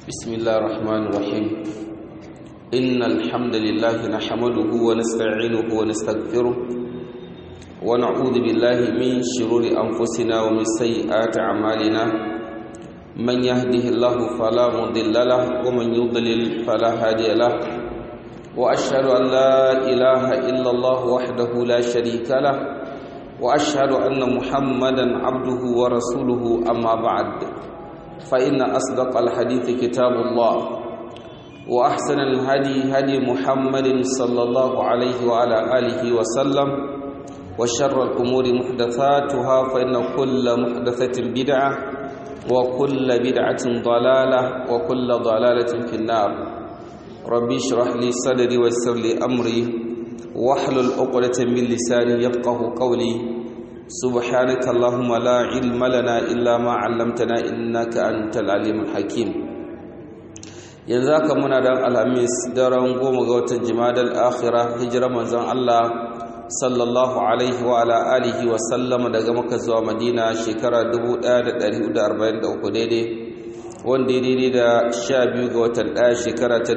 بسم الله الرحمن الرحيم إن الحمد لله نحمده ونستعينه ونستغفره ونعوذ بالله من شرور أنفسنا ومن سيئات أعمالنا من يهده الله فلا مضل له ومن يضلل فلا هادي له وأشهد أن لا إله إلا الله وحده لا شريك له وأشهد أن محمدا عبده ورسوله أما بعد فإن أصدق الحديث كتاب الله وأحسن الهدي هدي محمد صلى الله عليه وعلى آله وسلم وشر الأمور محدثاتها فإن كل محدثة بدعة وكل بدعة ضلالة وكل ضلالة في النار ربي اشرح لي صدري ويسر لي أمري واحلل عقدة من لساني يفقه قولي سبحانك اللهم لا علم لنا إلا ما علمتنا إنك أنت العليم الحكيم yanzu haka muna dan alhamis daren goma ga watan jimadal akhira hijira manzon Allah sallallahu alaihi wa ala alihi wa sallama daga maka zuwa madina shekara 1443 daidai wanda ya daidai da 12 ga watan 1 shekara ta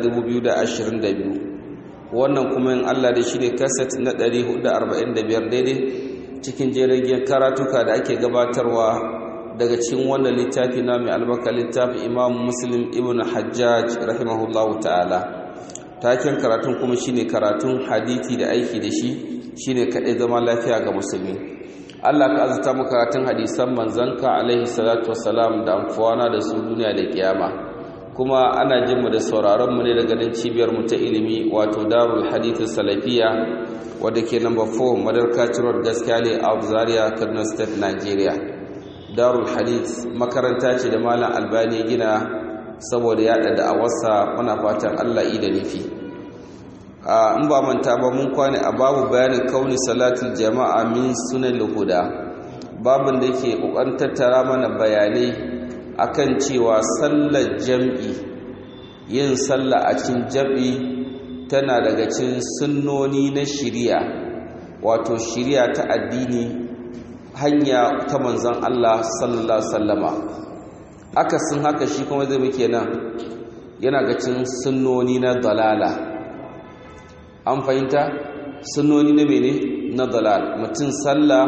2022 wannan kuma in Allah da shi ne kaset na 445 daidai cikin jerin karatuka da ake gabatarwa daga cikin wannan littafi na mai albarka littafin imam muslim ibn hajjaj rahimahullahu ta'ala taken karatun kuma shine karatun hadithi da aiki da shi shine kaɗai zama lafiya ga musulmi Allah ka azata mu karatun hadisan manzanka alaihi salatu wassalam da amfuwana da su duniya da kiyama kuma ana jin mu da sauraron mu ne daga nan cibiyar mu ta ilimi wato darul hadith salafiya wadda ke number 4 madarka road gaskiya ne a zaria kaduna state nigeria darul hadith makaranta ce da malam albani gina saboda yada da awarsa muna fatan allah da nufi in ba manta ba mun kwane a babu bayanin kauni salatul jama'a min sunan huda babin da ke kokarin tattara mana bayanai akan cewa sallar jam'i yin sallah a cikin jam'i tana daga cikin sunnoni na shiriya wato shiriya ta addini hanya ta manzon Allah sallallahu alaihi wasallama akasin haka shi kuma zai muke nan yana ga cikin sunnoni na dalala an fahimta sunnoni na mene na dalal mutum sallah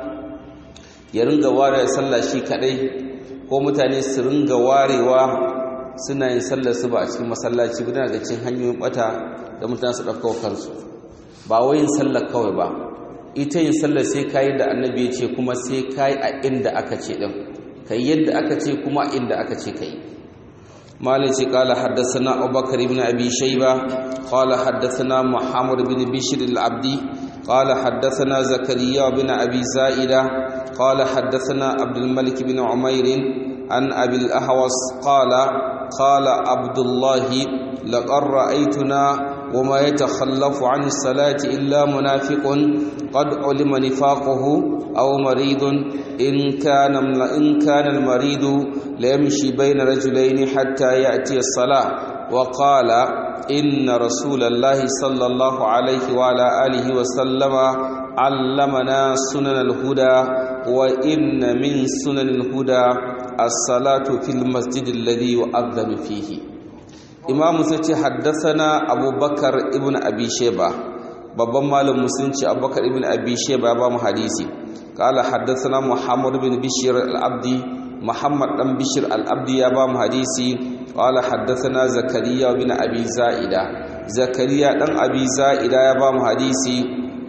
ya ringa ware sallah shi kadai ko mutane su ringa warewa suna yin sallar su ba a cikin masallaci ba daga cikin hanyoyin bata da mutane su ɗauka kansu ba wai yin sallar kawai ba ita yin sallar sai kayi da annabi ya ce kuma sai kayi a inda aka ce ɗin kai yadda aka ce kuma a inda aka ce kai malin ce kala haddasana abubakar ibn abi shaiba qala haddasana muhammad bin bishr al-abdi qala haddasana zakariya bin abi za'ida qala haddasana abdul malik bin umair an abi al-ahwas qala qala abdullah laqad ra'aytuna وما يتخلف عن الصلاة إلا منافق قد علم نفاقه أو مريض إن كان إن كان المريض ليمشي بين رجلين حتى يأتي الصلاة وقال إن رسول الله صلى الله عليه وعلى آله وسلم علمنا سنن الهدى وإن من سنن الهدى الصلاة في المسجد الذي يؤذن فيه imamu sai ce haddasana abubakar ibn abi sheba babban malam musulunci abubakar ibn abi sheba ya ba mu hadisi kala haddasana muhammad bin bishir al-abdi muhammad dan bishir al-abdi ya ba mu hadisi kala haddasana zakariya bin abi za'ida zakariya dan abi za'ida ya ba mu hadisi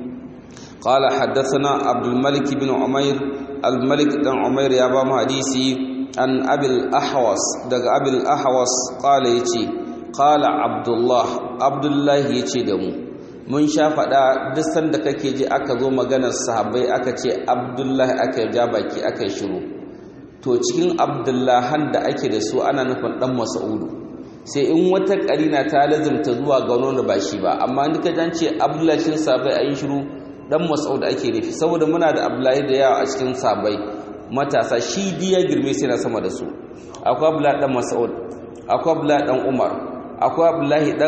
kala haddasana abdul malik bin umair al-malik dan umair ya ba mu hadisi an abil ahwas daga abil ahwas kala yace Kala Abdullah Abdullahi ya ce da mu mun sha faɗa duk sanda kake ji aka zo maganar sahabbai aka ce Abdullahi aka ja baki aka yi shiru to cikin Abdullahan da ake da su ana nufin dan Mas'udu sai in wata karina ta lazimta zuwa ga wani ba shi ba amma duka jan ce Abdullahi cikin sahabbai ayi shiru dan Mas'ud ake nufi saboda muna da Abdullahi da yawa a cikin sahabbai matasa shi diya girme sai na sama da su akwai Abdullahi dan Mas'ud akwai Abdullahi dan Umar akwai abdullahi dan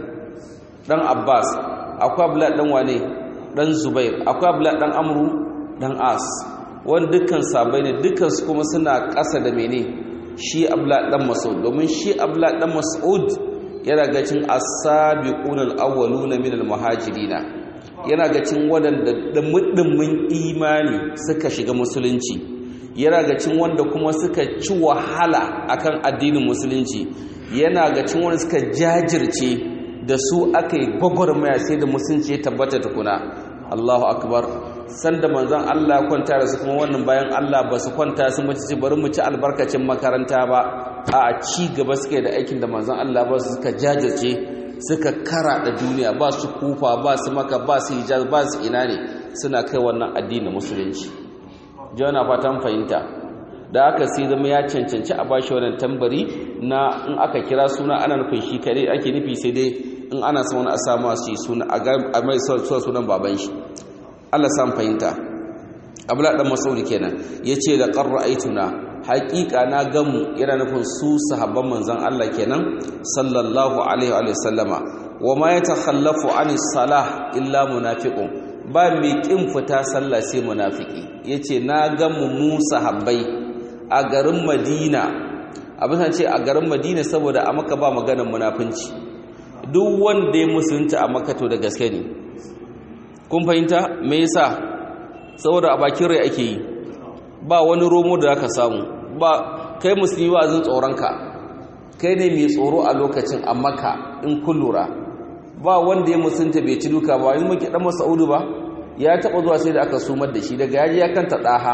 dan abbas akwai abdullahi dan wane dan zubair akwai abdullahi dan amru dan as wani dukkan sabai ne dukkan su kuma suna ƙasa da mene shi abla dan mas'ud domin shi abla dan mas'ud yana ga cin as-sabiquna al-awwaluna min al-muhajirina yana ga cin wadanda dimmin imani suka shiga musulunci yana ga cin wanda kuma suka ci wahala akan addinin musulunci yana ga cin wanda suka jajirce da su aka yi gwagwarmaya sai da musulunci ya tabbata tukuna Allahu akbar sanda manzon Allah kwanta da su kuma wannan bayan Allah ba su kwanta su mace bari mu ci albarkacin makaranta ba a ci gaba suke da aikin da manzon Allah ba su suka jajirce suka kara da duniya ba su kufa ba su maka ba su hijaz ba su ina ne suna kai wannan addinin musulunci jana fatan fahimta da aka sai zama ya cancanci a bashi wannan tambari na in aka kira suna ana nufin shi kare ake nufi sai dai in ana son wani a samu su yi suna a mai sunan baban shi Allah san fahimta abla dan masaudi kenan yace da qarra aituna haqiqa na gamu yana nufin su sahabban manzon Allah kenan sallallahu alaihi wa sallama wa ma yatakhallafu anis salah illa munafiqun ba mai kin fita sallah sai munafiki yace na gamu mu sahabbai a garin Madina abin ce a garin Madina saboda a maka ba maganar munafinci duk wanda ya musulunta a maka to da gaske ne kun fahimta me yasa saboda a bakin rai ake yi ba wani romo da zaka samu ba kai musulmi ba zan tsoronka kai ne mai tsoro a lokacin a maka in kun lura ba wanda ya musulunta bai ci duka ba yin muke dan masaudu ba ya taba zuwa sai da aka sumar da shi daga yaji ya kanta daha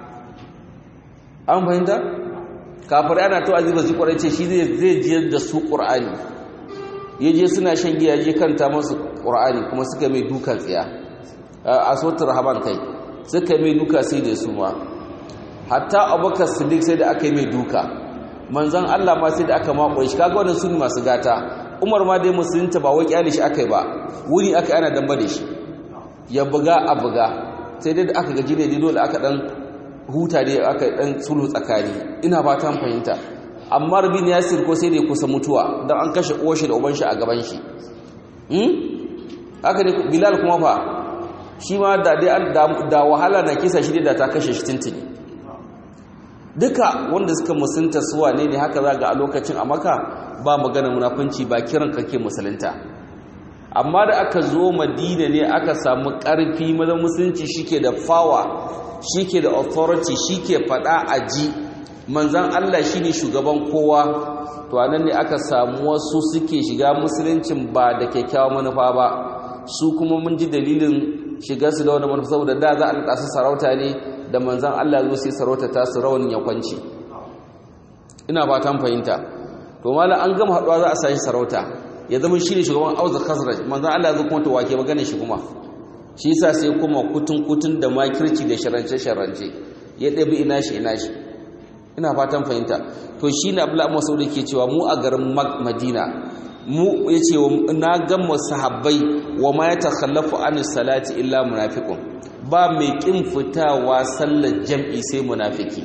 an fahimta kafir ana to aziba su kwarai ce shi zai jiyar da su qur'ani yaje suna shan giya je kanta masu qur'ani kuma suka mai dukan tsiya a sautar rahaman kai suka mai duka sai da su ma hatta abubakar siddiq sai da aka yi mai duka manzan allah ma sai da aka makon shi kaga wannan sun masu gata umar ma dai musulunta ba wai kyale shi aka yi ba wuni aka ana damba da shi ya buga a buga sai dai da aka gaji ne dole aka dan huta ne aka dan sulhu tsakani ina ba ta fahimta amma rabin yasir ko sai da ya kusa mutuwa don an kashe uwar shi da uban shi a gaban shi haka ne bilal kuma fa shi ma da wahala na kisa shi da ta kashe shi tintini duka wanda suka musulunta suwa ne ne haka za ga a lokacin a maka ba magana munafunci ba kiran kake musulunta amma da aka zo madina ne aka samu ƙarfi mazan musulunci shike da fawa shike da authority shike faɗa a ji manzan allah shine shugaban kowa to anan ne aka samu wasu suke shiga musuluncin ba da kyakkyawan manufa ba su kuma mun ji dalilin shiga su da wani manufa saboda da za a naɗa su sarauta ne da manzan Allah zo sai sarauta ta su rawanin ya kwanci ina ba ta fahimta to mala an gama haɗuwa za a sashi sarauta ya zama shi ne shugaban auza khazraj manzan Allah zo kuma to wake magana shi kuma shi yasa sai kuma kutun kutun da makirci da sharance sharance ya ɗabi ina shi ina shi ina fatan fahimta to shi ne abu masu da ke cewa mu a garin madina mu ya ce na gama sahabbai wa ma ya takhallafu an salati illa munafiqun ba mai kin fitawa sallar jam'i sai munafiki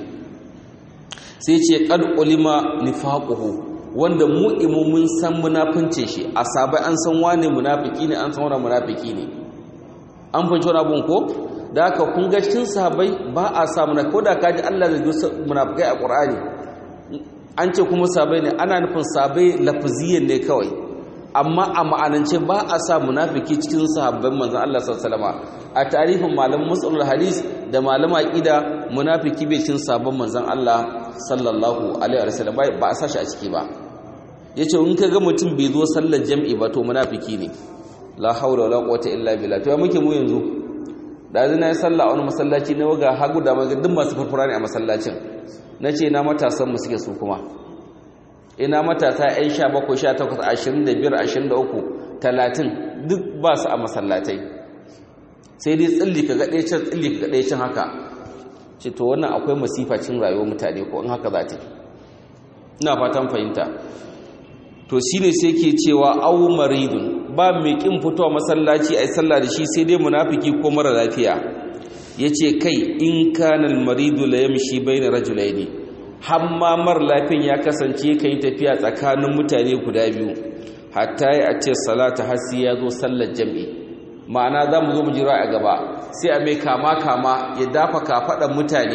sai ce qad ulima nifaquhu wanda mu imu mun san munafince shi a sabai an san wane munafiki ne an san wane munafiki ne an fahimci wani abun ko da haka kun ga cikin sahabbai ba a sa munafiki ko da kaji Allah zai ji munafikai a Qur'ani an ce kuma sabai ne ana nufin sabai lafaziyan ne kawai amma a ma'anance ba a sa munafiki cikin sahabban manzon Allah sallallahu alaihi a tarihin malamin musulul hadis da malama aqida munafiki bai cikin sahabban manzon Allah sallallahu alaihi wasallam ba a sa shi a ciki ba yace in ka ga mutum bai zo sallar jami'i ba to munafiki ne la haula wala quwwata illa billah to ya muke mu yanzu da zai na yi sallah a wani masallaci na waga hagu da maga duk masu farfara ne a masallacin na ce na matasanmu suke su kuma ina matasa 'yan sha bakwai sha takwas ashirin da biyar ashirin da uku talatin duk ba su a masallatai sai dai tsilli ka gaɗe can tsilli ka gaɗe can haka ce to wannan akwai masifacin rayuwar mutane ko in haka za ta ina fatan fahimta to shine sai ke cewa au maridun ba mai kin fitowa masallaci ai sallah da shi sai dai munafiki ko mara lafiya yace kai in kana al-maridu la yamshi bayna rajulaini hamma mar lafiyan ya kasance kai tafiya tsakanin mutane guda biyu hatta ya ce salata hasi ya zo sallar jami'i ma'ana za mu zo mu jira a gaba sai a mai kama kama ya dafa kafaɗan mutane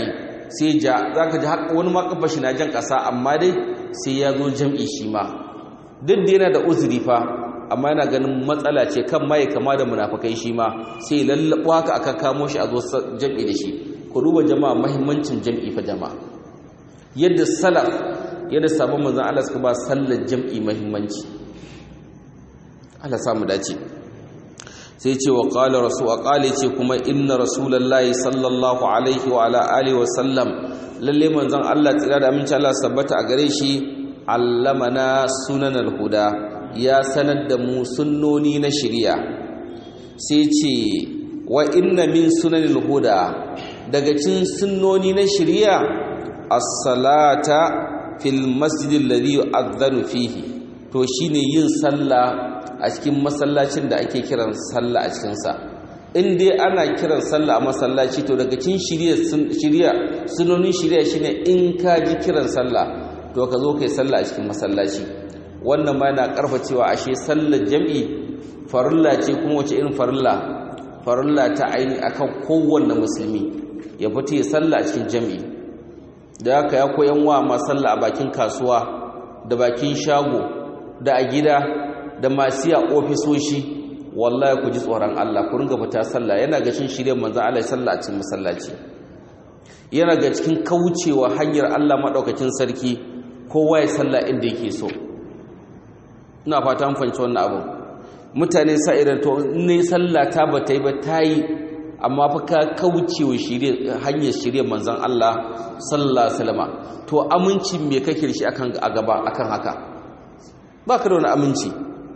sai ja zaka ji har wani ma kafa shi na jan kasa amma dai sai ya zo jam'i shi ma duk da yana da uzuri fa amma yana ganin matsala ce kan mai kama da munafikai shi ma sai lallabo haka aka kamo shi a zo jam'i da shi ku duba jama'a muhimmancin jam'i fa jama'a yadda salaf yadda sabon manzon Allah suka ba sallar jam'i muhimmanci Allah samu dace sai ce wa qala rasul qala ce kuma inna rasulullahi sallallahu alaihi wa ala alihi wa sallam lalle manzon Allah tsira da aminci Allah sabbata a gare shi allamana sunanal huda ya sanar da mu sunnoni na shari'a sai ce wa inna min sunanil huda daga cikin sunnoni na shari'a as-salata fil masjidil ladhi yu'adhdhanu fihi to shine yin sallah a cikin masallacin da ake kiran sallah a cikinsa in dai ana kiran sallah a masallaci to daga cikin shirya sunonin shirya shine in ka ji kiran sallah to ka zo kai sallah a cikin masallaci wannan ma yana karfa cewa ashe sallar jam'i farilla ce kuma wace irin farilla farilla ta aini akan kowanne musulmi ya fita ya sallah a cikin jam'i da haka ya koyan wa ma sallah a bakin kasuwa da bakin shago da a gida da masu ya ofisoshi wallahi ku ji tsoron Allah ku ringa fita sallah yana ga shin shirye manzon Allah sallah a cikin masallaci yana ga cikin kaucewa hanyar Allah madaukakin sarki kowa ya sallah inda yake so ina fata mun fahimci wannan abu mutane sa irin to ne sallah ta ba ta yi ba ta yi amma fa ka kaucewa shirye hanyar shirye manzon Allah sallallahu alaihi wasallam to aminci me kake da shi akan a gaba akan haka baka da wani aminci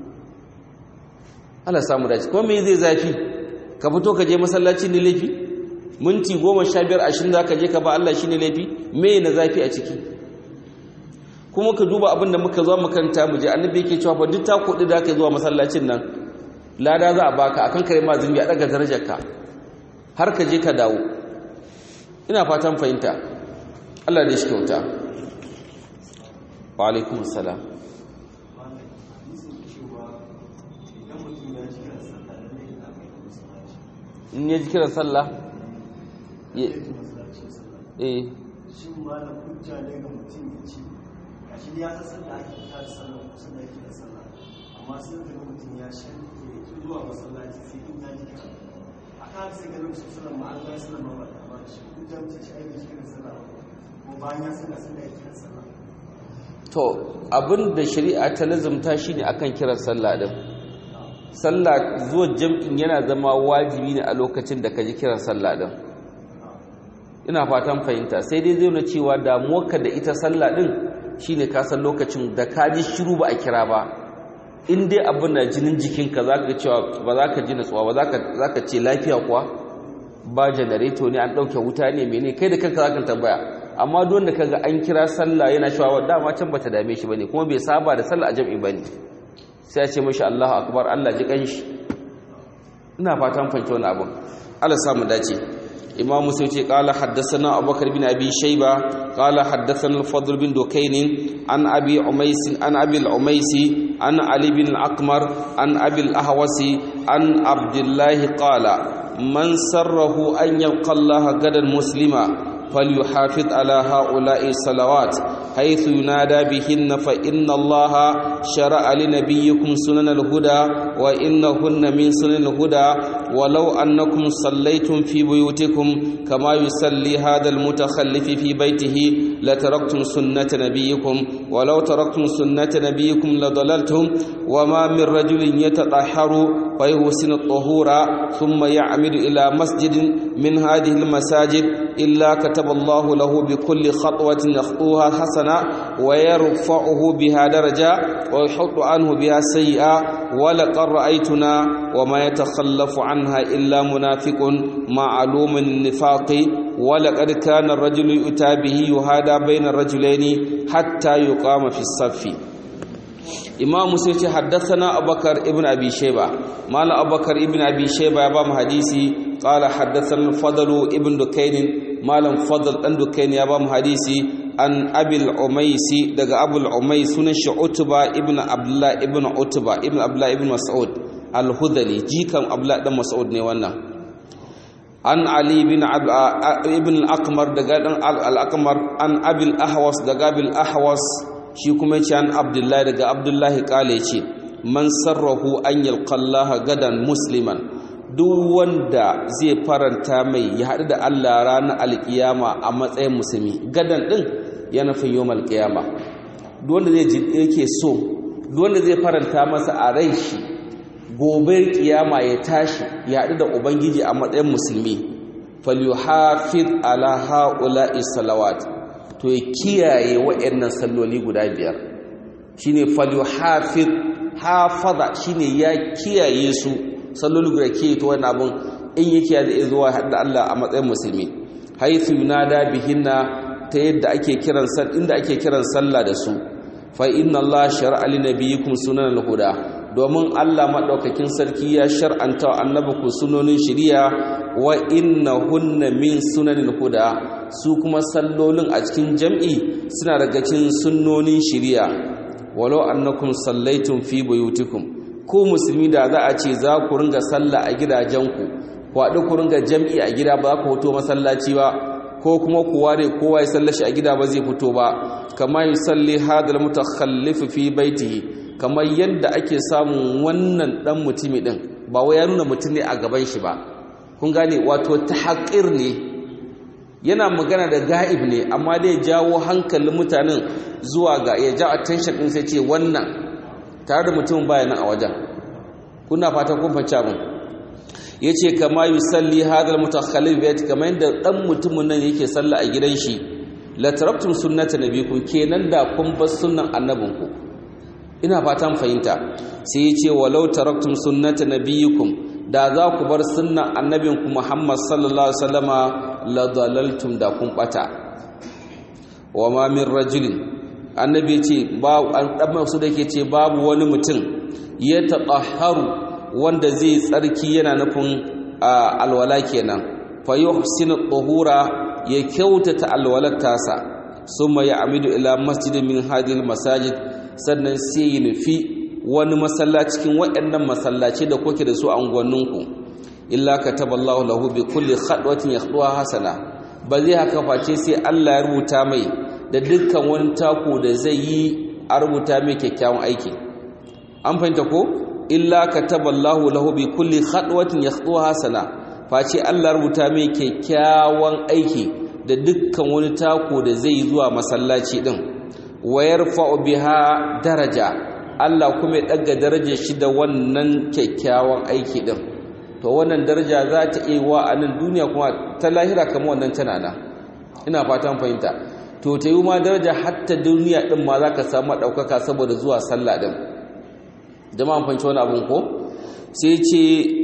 Allah samu dace kuma me zai zafi ka fito ka je masallaci ne laifi minti 15 20 zaka je ka ba Allah shine laifi me na zafi a ciki kuma ka duba abin da muka zo makanta mu je annabi yake cewa fa duk ta kudi da ka zuwa masallacin nan lada za a baka akan kare ma zumbi a daga darajarka har ka je ka dawo ina fatan fahimta Allah da shi kyauta wa alaikumus salam in ya ji kiran sallah eh shin malam hujja ne ga mutum ya ce a shi ya san sallah ake fita da sallah kusa da yake da sallah amma sai ka ga mutum ya shan ya ki zuwa masallaci sai in ya ji kira a kan sai ga lokacin sallah ma an ga sallah ma ba ta ba shi hujja mutum shi aiki kiran sallah ko bayan ya san sallah yake kiran sallah to abin da shari'a ta lazumta shine akan kiran sallah din sallah zuwa jam'in yana zama wajibi ne a lokacin da ka ji kiran sallah din ina fatan fahimta sai dai zai na cewa damuwarka da ita sallah din shine ka san lokacin da ka ji shiru ba a kira ba in dai abin da jinin jikinka za ka cewa ba za ka ji natsuwa ba za ka ce lafiya kuwa ba janareto ne an ɗauke wuta ne mene kai da kanka za ka tambaya amma don da kaga an kira sallah yana cewa dama can bata dame shi bane kuma bai saba da sallah a jam'i bane sai ya ce mashi Allahu akbar Allah ji kanshi ina fatan fanke wani abun Allah samu dace imam musa ce qala haddathana abubakar bin abi shayba qala haddathana al-fadl bin dukayn an abi umays an abi al-umays an ali bin al-aqmar an abi al-ahwasi an abdullah qala man sarrahu an yalqa Allah gadan muslima فليحافظ على هؤلاء الصلوات حيث ينادى بهن فإن الله شرع لنبيكم سنن الهدى وإنهن من سنن الهدى ولو أنكم صليتم في بيوتكم كما يصلي هذا المتخلف في بيته لتركتم سنة نبيكم ولو تركتم سنة نبيكم لضللتم وما من رجل يتطهر فيحسن الطهور ثم يعمد إلى مسجد من هذه المساجد إلا كتب الله له بكل خطوة يخطوها حسنة ويرفعه بها درجة ويحط عنه بها سيئة ولقد رأيتنا وما يتخلف عنها إلا منافق معلوم النفاق ولقد كان الرجل يؤتى به يهادى بين الرجلين حتى يقام في الصف imam musa ce haddathana abubakar ibn abi shayba mala abubakar ibn abi shayba ya ba mu hadisi qala haddathana fadlu ibn dukayn malam fadl dan dukayn ya ba mu hadisi an abil umaysi daga abul umays sunan shi utba ibn abdullah ibn utba ibn abdullah ibn mas'ud al-hudali jikan abdullah dan mas'ud ne wannan an ali bin ibn al-akmar daga dan al-akmar an abil ahwas daga abil ahwas shi kuma yace an abdullahi daga abdullahi kale yace man sarrahu an yalqallaha gadan musliman duk wanda zai faranta mai ya haɗu da Allah ranar alkiyama a matsayin musulmi gadan din ya nufin yawmal qiyama duk wanda zai yake so duk wanda zai faranta masa a rai shi gobe kiyama ya tashi ya haɗu da ubangiji a matsayin musulmi falyuhafiz ala haula'i salawat to ya kiyaye waɗannan salloli guda biyar shine falyuhafiz hafaza shine ya kiyaye su salloli guda ke to wannan abun in yake ya zai zuwa haɗu da Allah a matsayin musulmi haythu yunada bihinna ta yadda ake kiran inda ake kiran sallah da su fa inna Allah shar'a li nabiyikum sunanal huda domin Allah maɗaukakin sarki ya shar'anta wa annabi ku sunonin shiriya wa hunna min sunanin huda su kuma sallolin a cikin jam'i suna daga cikin sunnonin shiriya walau annakum sallaitum fi buyutikum ko musulmi da za a ce za ku ringa sallah a gidajenku ku haɗu ku ringa jam'i a gida ba ku hoto masallaci ba ko kuma ku ware kowa ya sallashi a gida ba zai fito ba kama yusalli hadal mutakhallif fi baitihi kamar yadda ake samun wannan dan mutumi din ba wai ya nuna mutum ne a gaban shi ba kun gane wato tahqir ne yana magana da ga'ib ne amma dai jawo hankalin mutanen zuwa ga ya ja attention din sai ce wannan tare da mutumin baya nan a wajen kuna fatan kun fahimci abin yace kama yusalli hadal mutakhallif bayt kamar yadda dan mutumin nan yake sallah a gidan shi la tarabtum sunnata nabikum kenan da kun bar sunnan annabinku ina fatan fahimta sai ya ce walau taraktum sunnata nabiyikum da za ku bar sunnan annabinku Muhammad sallallahu alaihi wasallama la dalaltum da kun bata wa ma min rajulin annabi ce ba dan su dake ce babu wani mutum ya taqahharu wanda zai tsarki yana nufin alwala kenan fa yuhsinu tuhura ya kyautata alwalar tasa summa ya amidu ila masjidin min hadhihi masajid sannan sai yi nufi wani masallaci cikin waɗannan masallaci da kuke da su a unguwanninku illa kataballahu lahu bi kulli khadwatin yakhduha hasana ba zai haka face sai Allah ya rubuta mai da dukkan wani tako da zai yi a rubuta mai kyakkyawan aiki an fahimta ko illa kataballahu lahu bi kulli khadwatin yakhduha hasana face Allah rubuta mai kyakkyawan aiki da dukkan wani tako da zai yi zuwa masallaci din wayar biha daraja Allah kuma ya ɗaga darajar shi da wannan kyakkyawan aiki ɗin to wannan daraja za ta iya wa a nan duniya kuma ta lahira kama wannan tana na ina fatan fahimta to ta yi ma daraja hatta duniya ɗin ma za ka samu ɗaukaka saboda zuwa sallah ɗin jama'a fahimci wani abin ko sai ce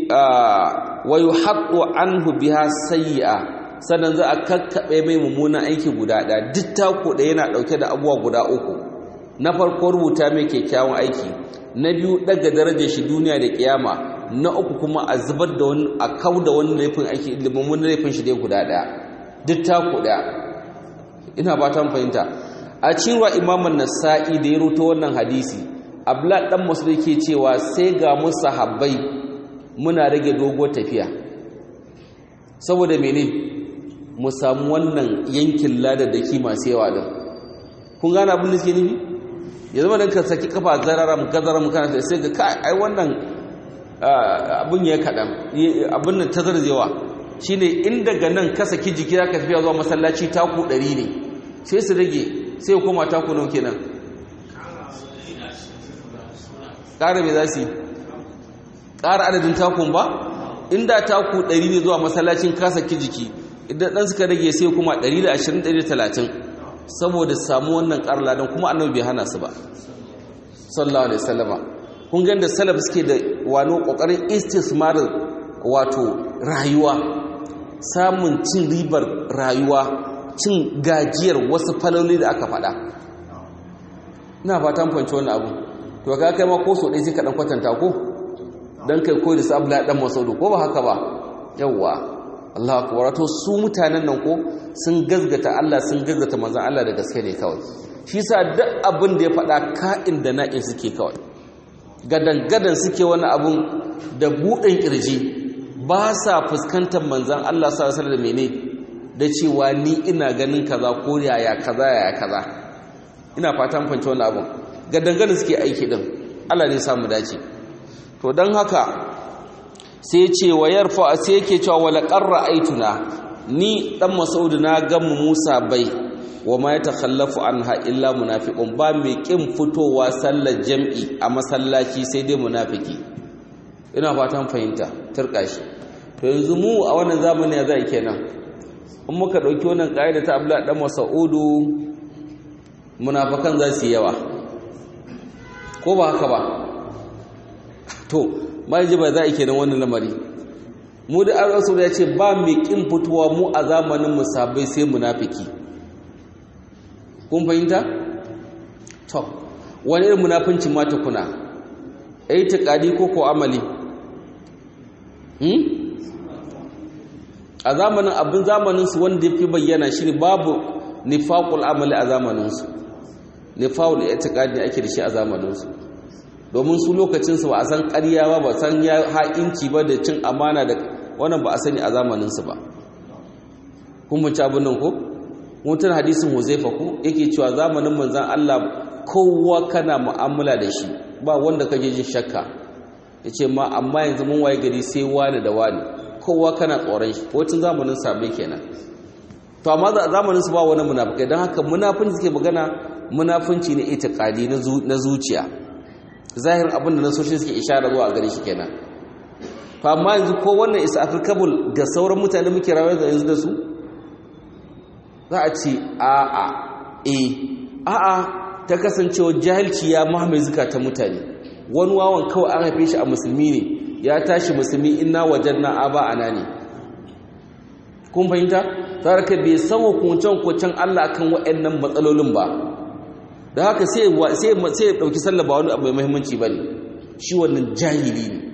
wa yuhaqqu anhu biha sayyi'a sannan za a kakkaɓe mai mummunan aiki guda ɗaya duk tako ɗaya yana ɗauke da abubuwa guda uku na farko rubuta mai kyakkyawan aiki na biyu ɗaga darajar shi duniya da kiyama na uku kuma a zubar da wani a kau da wani laifin aiki mummunan laifin shi dai guda ɗaya duk tako ɗaya ina ba ta fahimta a cewa imaman nasa'i da ya ruto wannan hadisi abla dan masu ke cewa sai ga mu sahabbai muna rage dogo tafiya saboda mene mu samu wannan yankin ladar da ki masu yawa din kun gane abin da suke nufi ya zama da ka saki kafa zararam gazaram kana sai ga kai ai wannan abin ya kaɗan abin nan tazar yawa shine in daga nan ka saki jiki ka tafiya zuwa masallaci taku ɗari ne sai su rage sai koma taku nau kenan ƙara me za su yi ƙara adadin takun ba inda taku ɗari ne zuwa masallacin ka saki jiki idan ɗan suka rage sai kuma 120-130 saboda samu wannan ƙarla don kuma annabi bai hana su ba sallallahu alaihi sallama kun gan da salaf suke da wano ƙoƙarin istismar wato rayuwa samun cin ribar rayuwa cin gajiyar wasu faloli da aka faɗa ina fatan fanci wani abu to ka kai ma ko so ɗaya sai ka ɗan kwatanta ko don kai koyi da su abu ɗan masaudu ko ba haka ba yawwa Allah akbar to su mutanen nan ko sun gazgata Allah sun gazgata manzon Allah da gaske ne kawai shi yasa duk abin da ya faɗa ka'in da na'in suke kawai gadan gadan suke wani abun da buɗin kirji ba sa fuskantar manzan Allah sallallahu alaihi wasallam mene da cewa ni ina ganin kaza ko yaya kaza yaya kaza ina fatan fahimci wannan abun ga dangane suke aiki din Allah ne samu dace to dan haka sai ya ce wa yarfa sai yake cewa wala qarra aituna ni dan Mas'ud na ga mu Musa bai wa ma yatakhallafu anha illa munafiqun ba mai kin fitowa sallar jam'i a masallaci sai dai munafiki ina fatan fahimta turka shi to yanzu mu a wannan zamani ya zai kenan in muka dauki wannan kaida ta Abdullah dan Mas'udu munafikan za su yawa ko ba haka ba to ji ba za a kenan wannan lamari mu da an rasu ya ce ba mai kin fitowa mu a zamanin musabai sai munafiki kun fahimta to wani irin munafincin ma tukuna ai taqadi ko ko amali hmm a zamanin abin zamanin su wanda yafi bayyana shine babu nifaqul amali a zamanin su nifaqul i'tiqadi ake da shi a zamanin su domin su lokacin su ba a san ƙarya ba ba san ya ha'inci ba da cin amana da wannan ba a sani a zamanin su ba kun mun ci abin nan ko mutum hadisin huzaifa ko yake cewa zamanin manzan Allah kowa kana mu'amala da shi ba wanda kake jin shakka yace ma amma yanzu mun waye gari sai wani da wani kowa kana tsoron shi wacin zamanin sabai kenan to amma zamanin su ba wani munafikai don haka munafinci suke magana munafinci ne itiqadi na zuciya zahirin abin da nasoshin suke ishara zuwa gare shi kenan to amma yanzu ko wannan isa applicable ga sauran mutane muke rayuwa da yanzu da su za a ce a'a e a'a ta kasancewa jahilci ya mahamai zukatan mutane wani wawan kawai an haife shi a musulmi ne ya tashi musulmi inna wajen na aba ana ne kun fahimta tare ka bai san hukuncen hukuncen Allah kan waɗannan matsalolin ba da haka sai sai sai ya dauki sallah ba wani abu mai muhimmanci bane shi wannan jahili ne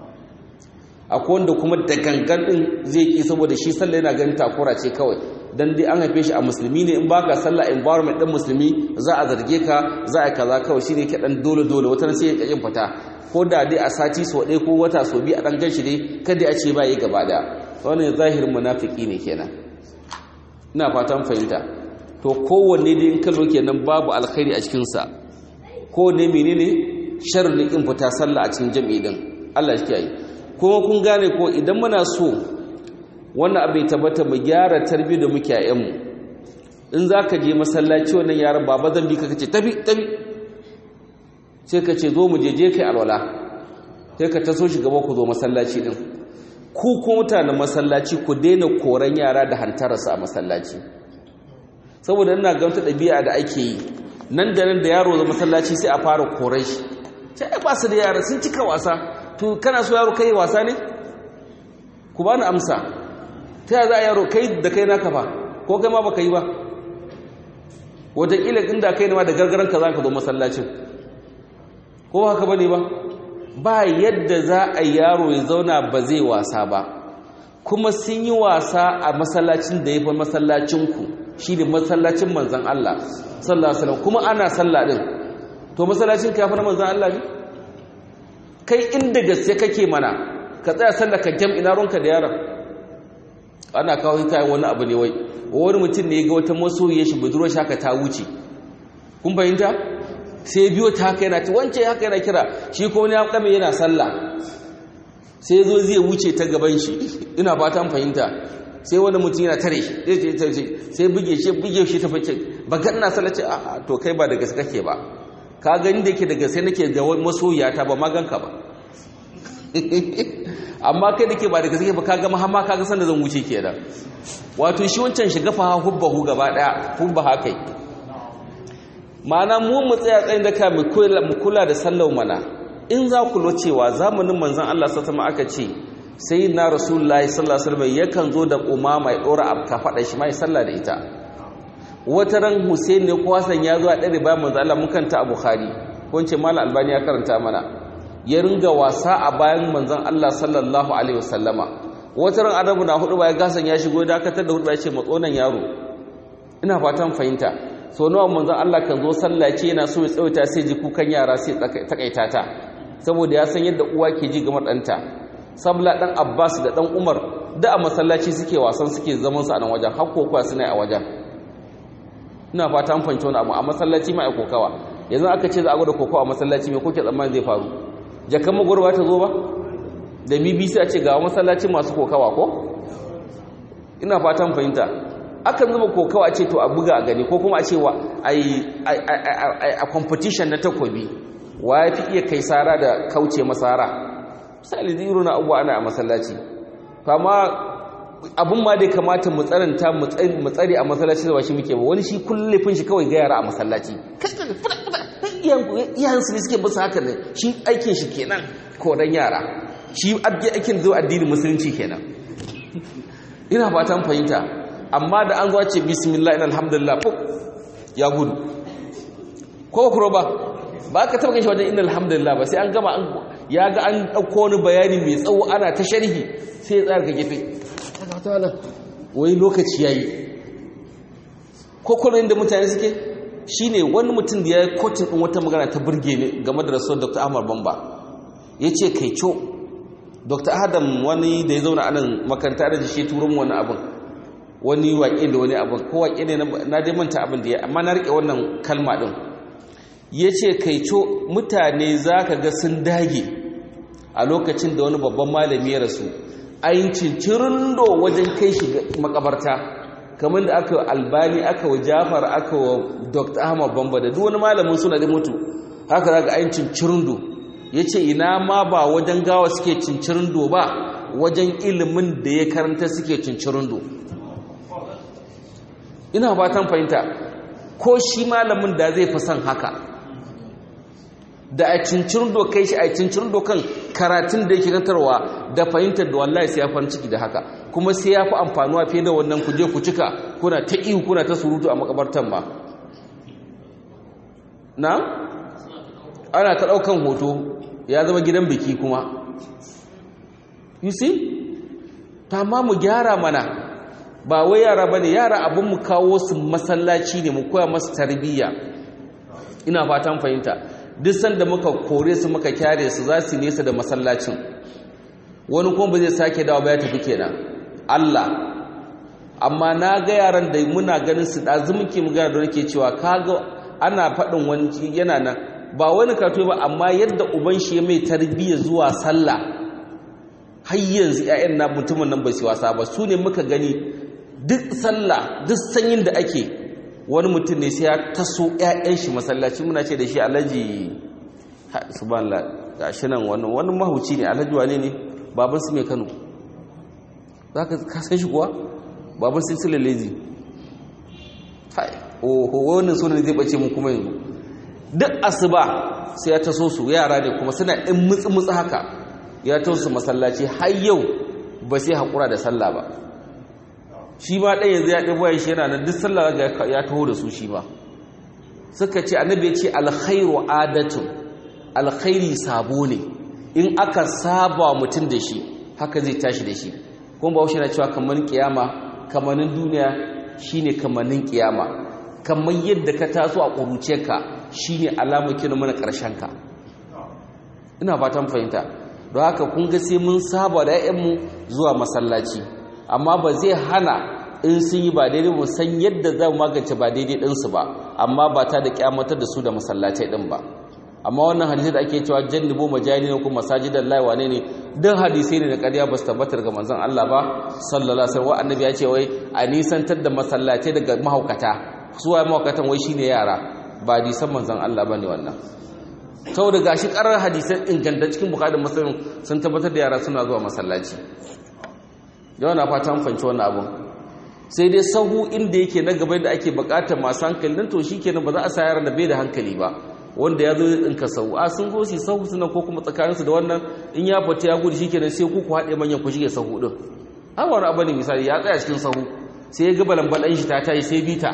akwai wanda kuma da gangan din zai ki saboda shi sallah yana ganin takura ce kawai dan dai an haife shi a musulmi ne in baka sallah environment din musulmi za a zarge ka za a kaza kawai shine ke dan dole dole wata sai ya kin fita ko da dai a sati so ɗaya ko wata so biyu a dan ganshi dai kada a ce ba yi gaba da wannan zahirin munafiki ne kenan ina fatan fahimta to kowanne dai in kallo kenan babu alkhairi a cikin sa kowanne menene sharri in fita sallah a cikin jami'i din Allah shi kiyaye kuma kun gane ko idan muna so wannan abai tabbata mu gyara tarbiyyar da muke a mu in zaka je masallaci wannan yaran baba zan bi ka kace tafi tafi sai ka ce zo mu je je kai alwala sai ka taso shi gaba ku zo masallaci din ku ko mutanen masallaci ku daina koran yara da hantararsa a masallaci saboda ina ga wata ɗabi'a da ake yi nan da nan da yaro zama masallaci sai a fara koran shi sai ai ba su da yara sun cika wasa to kana so yaro kai wasa ne ku bani amsa ta yaya za a yaro kai da kai naka ba ko kai ma baka yi ba wataƙila inda kai ne ma da gargaran ka za ka zo masallacin ko ba haka bane ba ba yadda za a yaro ya zauna ba zai wasa ba kuma sun yi wasa a masallacin da ya fi masallacinku shi ne masallacin manzan Allah sallallahu alaihi kuma ana sallah din to masallacin ka fi na manzan Allah ne kai inda gaske kake mana ka tsaya sallah ka jam ina ronka da yaron ana kawo ta wani abu ne wai wani mutum ne ya ga wata masoyiya shi budurwar shaka ta wuce kun fahimta sai biyo ta haka yana ta wance haka yana kira shi ko wani ya kame yana sallah sai zo zai wuce ta gaban shi ina fatan fahimta sai wani mutum yana tare shi sai buge shi buge shi ta fice ba ga ina sallah ce a to kai ba da gaske kake ba ka gani da ke da gaske nake da masoyiya ta ba maganka ba amma kai da ke ba da gaske ba ka ga mahamma ka ga sanda zan wuce kenan wato shi wancan shiga fa hubbahu gaba daya hubba haka ma'ana mu mu tsaya tsayin da ka mu kula da sallau mana in za ku cewa zamanin manzon Allah sallallahu aka ce sai na rasulullahi sallallahu alaihi wasallam yakan zo da umama ya dora abka fada shi mai sallah da ita wata ran Hussein ne ko Hassan ya zo a dare bayan manzon Allah mun kanta a Bukhari ko ce Malam Albani ya karanta mana ya ringa wasa a bayan manzon Allah sallallahu alaihi wasallama wata ran adabu na hudu bayan gasan ya shigo da dakatar da hudu ya ce matsonan yaro ina fatan fahimta so nawa manzon Allah kan zo sallah ce yana so ya tsawaita sai ji kukan yara sai takaita ta saboda ya san yadda uwa ke ji ga ɗanta sabla dan abbas da dan umar da a masallaci suke wasan suke zaman su a nan wajen har kokowa suna a wajen ina fata an fahimci wani abu a masallaci ma ai kokawa yanzu aka ce za a gwada kokawa a masallaci me kuke tsammani zai faru jakan magwarwa ta zo ba da bbc a ce ga masallaci masu kokawa ko ina fatan fahimta akan zuba kokawa ce to a buga a gani ko kuma a ce wa a competition na takobi wa ya fi iya kai sara da kauce masara misali zai na abuwa ana a masallaci fama abin ma dai kamata mu tsaranta mu tsare a masallaci da ba shi muke ba wani shi kullum shi kawai ga yara a masallaci iyayensu ne suke basu haka ne shi aikin shi kenan kodan yara shi aikin zo addinin musulunci kenan ina fatan fahimta amma da an zo ce bismillah ina alhamdulillah fuk ya gudu ko kuro ba ba ka taba ganshi wajen ina alhamdulillah ba sai an gama ya ga an ɗauko wani bayani mai tsawo ana ta sharhi sai ya tsaya ga gefe wai lokaci yayi ko kuma inda mutane suke shine wani mutum da ya yi kotun ɗin wata magana ta burge ne game da rasuwar dr ahmad bamba ya ce kai co dr adam wani da ya zauna a nan makaranta da shi turun wani abin wani waƙe da wani abin ko waƙe ne na dai manta abin da ya amma na riƙe wannan kalma ɗin ya ce kai co mutane za ka ga sun dage a lokacin da wani babban malami ya rasu ayin cincirin do wajen kai shi makabarta kamar da aka albani aka wa jafar aka wa dr ahmad bamba da duk wani malamin suna da mutu haka za ga ayin cincirin do ya ce ina ma ba wajen gawa suke cincirin do ba wajen ilimin da ya karanta suke cincirin do ina fatan fahimta ko shi malamin da zai fi son haka da a cincirin do kai shi a cincirin do kan karatun da yake kantarwa da fahimtar da wallahi sai ya farin ciki da haka kuma sai ya fi amfanuwa fiye da wannan ku je ku cika kuna ta ihu kuna ta surutu a makabartan ba na ana ta ɗaukan hoto ya zama gidan biki kuma you see ta ma mu gyara mana ba wai yara ba ne yara abin mu kawo su masallaci ne mu koya masu tarbiyya ina fatan fahimta duk sanda muka kore su muka kyare su za su nesa da masallacin wani kuma ba zai sake dawo ba ya tafi kenan Allah amma na ga yaran da muna ganin su ɗazu muke magana da nake cewa kaga ana faɗin wani yana nan ba wani kato ba amma yadda uban shi ya mai tarbiyya zuwa sallah har yanzu ƴaƴan na mutumin nan ba su wasa ba su ne muka gani duk sallah duk sanyin da ake wani mutum ne sai ya taso ƴaƴan shi masallaci muna ce da shi alhaji subhanallah gashi nan wani wani mahuci ne alhaji wane ne baban su mai Kano zaka ka san shi kuwa baban su silalezi hai oho wannan sunan zai bace mu kuma yanzu duk asuba sai ya taso su yara ne kuma suna ɗin mutsi-mutsi haka ya taso su masallaci har yau ba sai haƙura da sallah ba shi ma ɗaya yanzu ya ɗin bayan shi yana nan duk sallah ya taho da su shi ba suka ce annabi ya ce alkhairu adatun alkhairi sabo ne in aka saba mutum da shi haka zai tashi da shi kuma ba na cewa kamar kiyama kamanin duniya shine kamanin kiyama kamar yadda ka taso a ƙuruciyarka shi ne alamar kira mana ka. ina fatan fahimta don haka kun ga sai mun saba da 'ya'yanmu zuwa masallaci amma ba zai hana in sun yi ba daidai mu san yadda za mu magance ba daidai ɗinsu ba amma ba ta da kyamatar da su da masallacai ɗin ba amma wannan hadisai da ake cewa jannibu majani ne kuma masajidan lai wane ne don hadisai ne da ƙarya ba su tabbatar ga manzon Allah ba sallallahu alaihi wasallam annabi ya ce wai a nisantar da masallatai daga mahaukata suwa mahaukatan wai shine yara ba hadisan manzan Allah bane wannan saboda gashi karar hadisan inganta cikin bukhari muslim sun tabbatar da yara suna zuwa masallaci yawa na fata an fanci wannan abun sai dai sahu inda yake na gaba da ake bukatar masu hankali nan to shikenan ba za a sa yaran da bai da hankali ba wanda ya zo ɗinka sahu a sun zo su sahu suna ko kuma tsakaninsu da wannan in ya fita ya gudu shikenan sai ku ku haɗe manyan ku shige sahu ɗin har wani abu ne misali ya tsaya cikin sahu sai ya ga balambalan shi ta tayi sai bita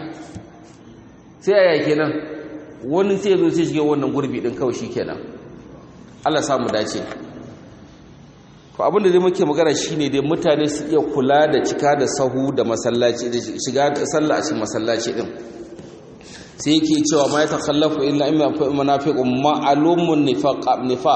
sai a yake nan wani sai zo sai shige wannan gurbi din kawai kenan. Allah samu dace to abinda zai muke magana shine dai mutane su iya kula da cika da sahu da masallaci da shiga sallah a cikin masallaci din sai yake cewa ma ya takhallafu illa imma munafiqun ma'lumun nifaq nifaq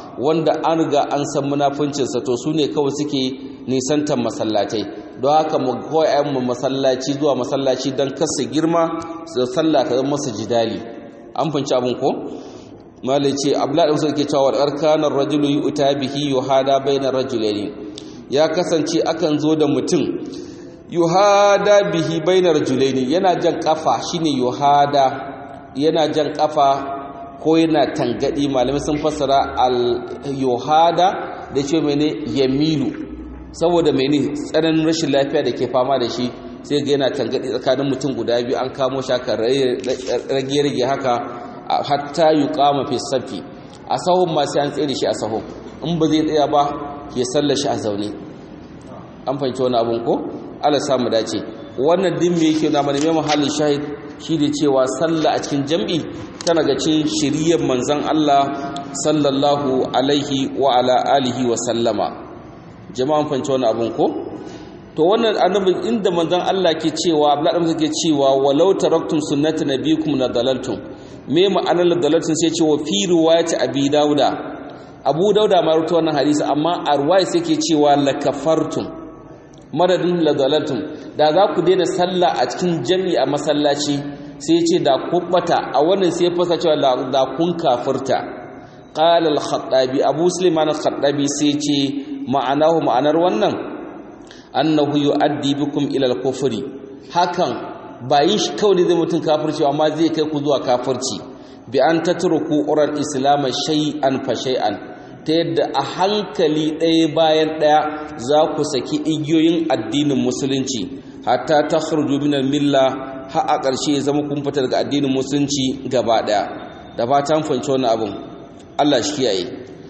wanda an riga an san munafuncinsa to su ne kawai suke nisantar masallatai don haka mu koya mu masallaci zuwa masallaci don kasa girma da sallah ta zama masa jidali an fanci abin ko malai ce abla da musulun ke cewa arkanar rajulu yi uta bihi yuhada bainar rajulaini ya kasance akan zo da mutum yuhada bihi bainar rajulaini yana jan kafa shine yuhada yana jan kafa ko yana tangadi malamai sun fassara al-yuhada da ce mene yamilu saboda mene tsananin rashin lafiya da ke fama da shi sai ga yana tangadi tsakanin mutum guda biyu an kamo shi aka rage-rage haka hatta yuqama fi safi a sahun ma sai an tsere shi a sahun in ba zai tsaya ba ya sallar shi a zaune an fahimci wani abun ko Allah samu dace wannan din me yake na mana mai mahallin shahid shi da cewa sallah a cikin jam'i tana ga cin shiriyar manzan Allah sallallahu alaihi wa ala alihi wa sallama jama'an fanci wani abun ko to wannan annabin inda manzan Allah ke cewa abdullahi ke cewa walau taraktum sunnata nabiyikum la dalaltum me ma'anar la dalaltum sai cewa fi riwayati abi dauda abu dauda ma rawaito wannan hadisi amma a riwaya sai ke cewa la kafartum madadin la dalaltum da za ku daina sallah a cikin jami'i a masallaci sai ce da kubbata a wannan sai fasa cewa da kun kafirta qala al-khattabi abu sulaiman al-khattabi sai ce ma'anahu ma'anar wannan annahu yu'addi bikum ila al-kufri hakan ba yin shi kawai ne zai mutun kafirci amma zai kai ku zuwa kafirci bi an tatruku ural islam shay'an fa shay'an ta yadda a hankali ɗaya bayan ɗaya za ku saki igiyoyin addinin musulunci hatta takhruju min al-milla har a ƙarshe ya zama kun fita daga addinin musulunci gaba ɗaya da fatan fahimci wannan abin Allah shi kiyaye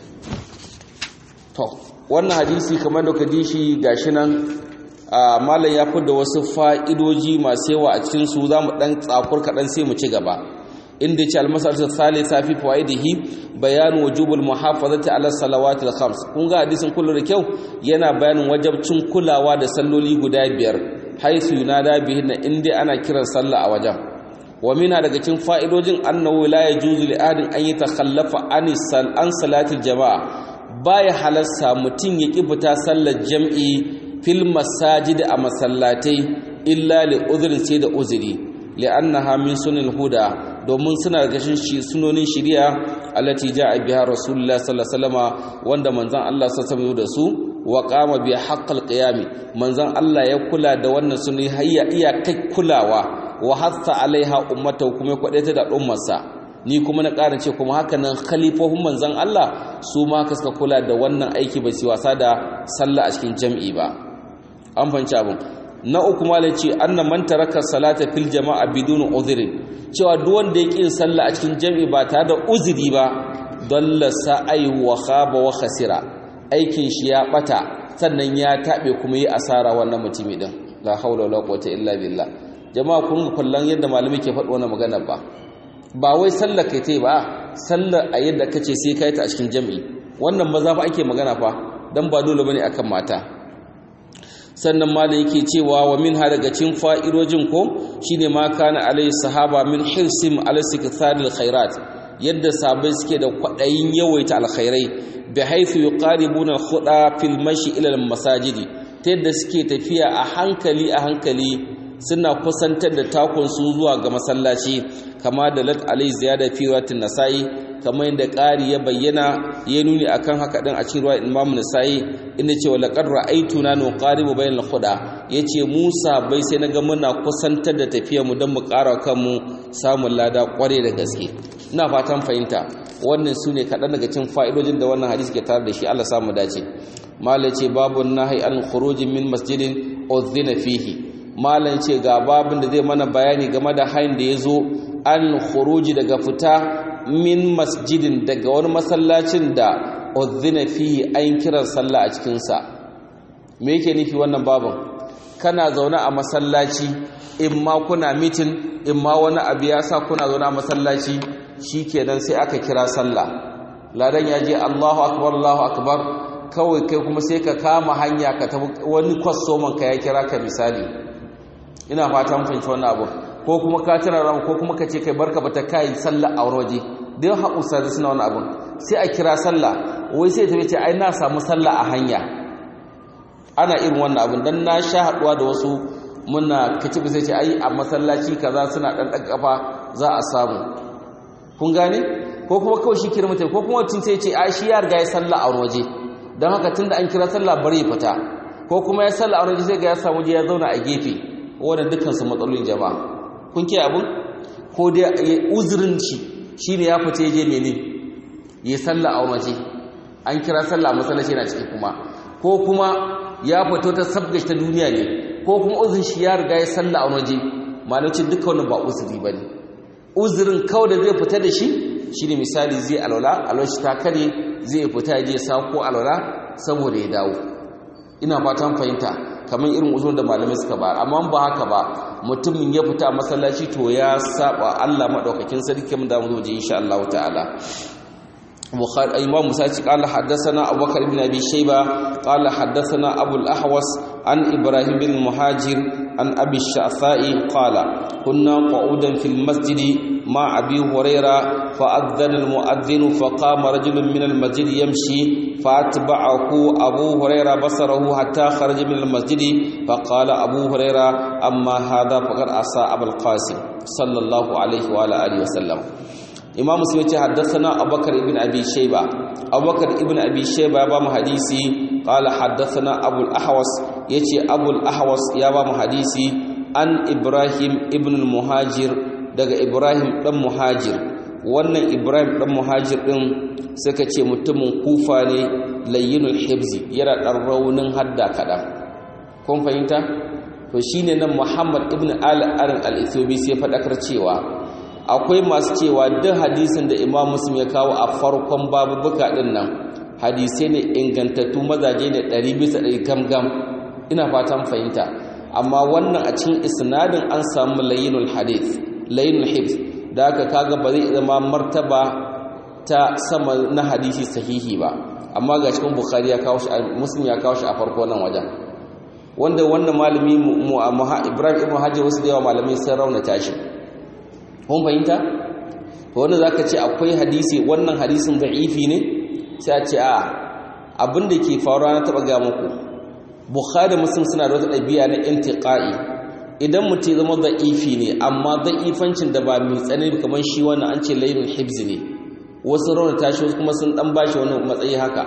to wannan hadisi kamar da kaji shi gashi nan malam ya da wasu fa'idoji masu yawa a cikin su zamu dan tsakur kaɗan sai mu ci gaba inda ce almasarta salisa fi fawaidihi bayan wujubul muhafazati ala salawati al-khams kun ga hadisin kullu da kyau yana bayanin wajabcin kulawa da salloli guda biyar haisu yunada bihinna inda ana kiran sallah a wajen wa mina daga cikin fa'idojin annahu la yajuzu li ahadin an yatakhallafa an an salati jamaa baya halassa mutun ya ki fita sallar jam'i fil masajid a masallatai illa li udhrin sai da uzuri li'annaha min sunil huda domin suna gashin shi sunonin shari'a allati ja'a biha rasulullah sallallahu alaihi wasallama wanda manzon Allah sallallahu alaihi da su wa qama bi haqqil qiyam manzon Allah ya kula da wannan sunni hayya iya kai kulawa wa hatta alaiha ummata kuma kwadaita da ummarsa ni kuma na ƙara ce kuma haka nan khalifofin manzon Allah su ma ka suka kula da wannan aiki ba su wasa da sallah a cikin jam'i ba an fanci abin na uku malai ce annan man taraka salata fil jama'a bidun udhri cewa duk wanda ya ƙin sallah a cikin jami'i ba tare da uzuri ba dalla sa'ai wa khaba wa khasira aikin shi ya bata sannan ya tabe kuma yi asara wannan mutumi din la haula wala quwwata illa billah jama'a kun ga kullun yadda malami ke faɗi wannan magana ba ba wai sallar kai tai ba sallar a yadda kace sai kai ta a cikin jami'i wannan maza fa ake magana fa dan ba dole bane akan mata sannan malam yake cewa wa min ha daga cikin fa'irojin ko shine ma kana alayhi sahaba min hirsim ala sikthadil khairat yadda sabai suke da kwadayin yawaita alkhairai bi haythu yuqaribuna al-khuda fil mashi ila al-masajidi ta yadda suke tafiya a hankali a hankali suna kusantar da takun su zuwa ga masallaci kama da lat alai ziyada fi riwayatin nasai kamar yadda ƙari ya bayyana ya nuni akan haka din a cikin riwayat Imam Nasa'i inda cewa laqad ra'aytuna nuqaribu bainal khuda yace Musa bai sai naga muna kusantar da tafiyar mu don mu ƙara kanmu samun lada kware da gaske ina fatan fahimta wannan sune kaɗan daga cikin fa'idojin da wannan hadisi ke tare da shi Allah samu dace malai ce babu nahi an khuruji min masjidin udhina fihi malam ce ga babin da zai mana bayani game da hain da ya zo an khuruji daga fita min masjidin daga wani masallacin da uzina fi an kiran sallah a cikinsa me yake nufi wannan babin kana zaune a masallaci in ma kuna mitin in ma wani abu ya sa kuna zaune a masallaci shikenan sai aka kira sallah ladan ya je Allahu akbar Allahu akbar kawai kai kuma sai ka kama hanya ka tafi wani kwastoman ka ya kira ka misali ina fatan fahimci wannan abu ko kuma ka tana ran ko kuma ka ce kai barka bata kai sallah a waje dai haƙusa da suna wani abun sai a kira sallah wai sai ta ce ai na samu sallah a hanya ana irin wannan abin dan na sha haduwa da wasu muna kaci sai ce ai a masallaci kaza suna dan dan kafa za a samu kun gane ko kuma kawai shi kira mutai ko kuma tun sai ce ai shi ya riga ya sallah a waje dan haka tunda an kira sallah bari ya fita ko kuma ya sallah a waje sai ga ya samu je ya zauna a gefe wannan dukkan su matsalolin jama'a kun ke abun ko dai uzurin shi shine ya fita je menene ya sallah a waje an kira sallah masallaci yana ciki kuma ko kuma ya fito ta sabgash ta duniya ne ko kuma uzurin shi ya riga ya sallah a waje malacin duka wannan ba uzuri bane uzurin kawai da zai fita da shi shine misali zai alwala alwashi ta kare zai fita ya je sako alwala saboda ya dawo ina fatan fahimta kamar irin uzurin da malamai suka ba amma ba haka ba mutumin ya fita a masallaci to ya saba Allah madaukakin sarki mun da mu je insha Allah ta'ala بخاري امام مساجد قال حدثنا ابو بكر بن ابي شيبه قال حدثنا ابو الاحوص عن ابراهيم بن المهاجر عن ابي الشعثاء قال كنا قعودا في المسجد مع ابي هريره فاذن المؤذن فقام رجل من المسجد يمشي فاتبعه ابو هريره بصره حتى خرج من المسجد فقال ابو هريره اما هذا فقد عصى ابو القاسم صلى الله عليه وعلى اله وسلم imam muslim yace haddathana abubakar ibn abi shayba abubakar ibn abi shayba ba mu hadisi qala haddathana abul ahwas yace abul ahwas ya ba mu hadisi an ibrahim ibn al muhajir daga ibrahim dan muhajir wannan ibrahim dan muhajir din suka ce mutumin kufa ne layyinul hibzi yana dan raunin hadda kadan kun fahimta to shine nan muhammad ibn al arin al ethiopi sai fadakar cewa akwai masu cewa duk hadisin da imam muslim ya kawo a farkon babubuka din nan hadisai ne ingantattu mazaje ne ɗari bisa ɗari gam ina fatan fahimta amma wannan a cikin isnadin an samu layinul hadith layinul hibs da aka kaga ba zai zama martaba ta sama na hadisi sahihi ba amma ga cikin bukhari ya kawo shi muslim ya kawo shi a farko nan wajen wanda wannan malami ibrahim ibn hajji wasu da yawa malamai sun raunata shi kun fahimta to wanda zaka ce akwai hadisi wannan hadisin da'ifi ne sai a ce a abin da ke faruwa na taba ga muku bukhari muslim suna da wata ɗabi'a na intiqa'i idan mutum zama da'ifi ne amma da'ifancin da ba mai tsanani kamar shi wannan an ce laylul hibz ne wasu rauna tashi wasu kuma sun dan bashi wani matsayi haka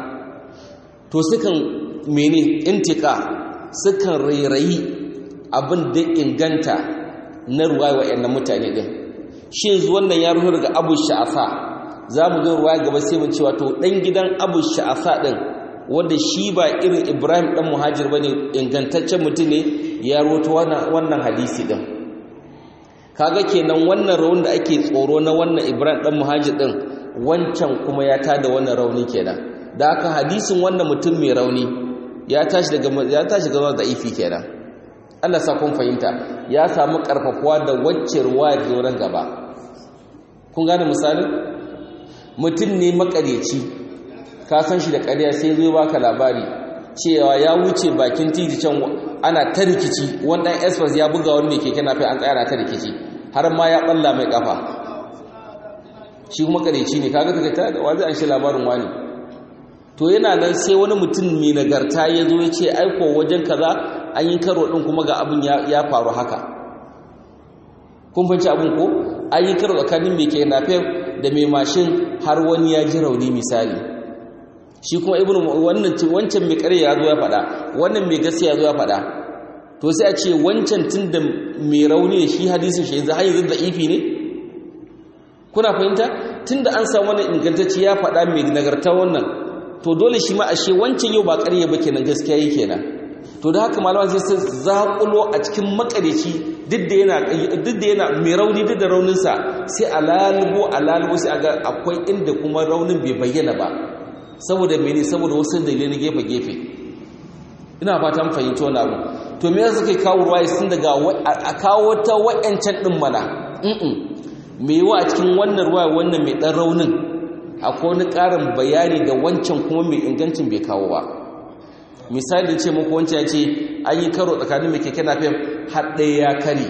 to sukan mene intiqa sukan rairayi abin da inganta na ruwaya wa'annan mutane din shi yanzu wannan ya ruhu daga abu sha'afa za mu zo ruwa gaba sai mu cewa to ɗan gidan abu sha'afa ɗin wanda shi ba irin ibrahim ɗan muhajir ba ne ingantaccen mutum ne ya roto wannan hadisi ɗin kaga kenan wannan raun da ake tsoro na wannan ibrahim ɗan muhajir ɗin wancan kuma ya tada wannan rauni kenan da aka hadisin wannan mutum mai rauni ya tashi daga ya tashi daga da ifi kenan Allah sa kun fahimta ya samu karfafuwa da wacce ruwaya da nan gaba kun gane misalin mutum ne makareci ka san shi da ƙarya sai zo baka labari cewa ya wuce bakin titi can ana ta rikici wannan express ya buga wani mai keke nafi an tsaya na ta rikici har ma ya balla mai kafa shi kuma kareci ne kaga kaga ta wa zai an shi labarin wani to yana nan sai wani mutum mai nagarta ya zo ya ce aiko wajen kaza an yi karo din kuma ga abin ya faru haka kun fanci abin ko an yi karo tsakanin mai ke nafe da mai mashin har wani ya ji rauni misali shi kuma ibnu wannan wancan mai kare ya zo ya faɗa wannan mai gaskiya ya zo ya faɗa to sai a ce wancan tun da mai rauni ne shi hadisin shi yanzu har yanzu da ifi ne kuna fahimta tun da an samu wani ingantacce ya faɗa mai nagarta wannan to dole shi ma ashe wancan yau ba ƙarya ba kenan gaskiya yi kenan to da haka malaman sai sun zaƙulo a cikin makareci duk da yana duk da yana mai rauni duk da rauninsa sai a lalubo a lalubo sai a ga akwai inda kuma raunin bai bayyana ba saboda mene saboda wasu dalilai na gefe-gefe ina fatan fahimci wani abu to me yasa suke kawo ruwaya sun daga a kawo ta wa'ancan din mana me yawa a cikin wannan ruwaya wannan mai dan raunin akwai wani ƙarin bayani da wancan kuma mai ingancin bai kawo ba misali ce muku wancan ya ce an yi karo tsakanin mai keke na fem har ɗaya ya kare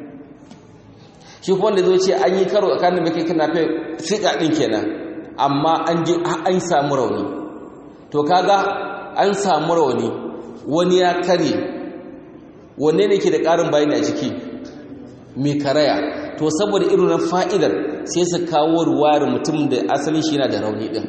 shi kuma wanda zai ce an yi karo tsakanin mai keke na fem fiƙa ɗin kenan amma an ji an samu rauni to kaga an samu rauni wani ya kare wanne ne ke da ƙarin bayani a jiki mai karaya to saboda irin na fa'idar sai su kawo ruwayar mutum da asalin shi yana da rauni ɗin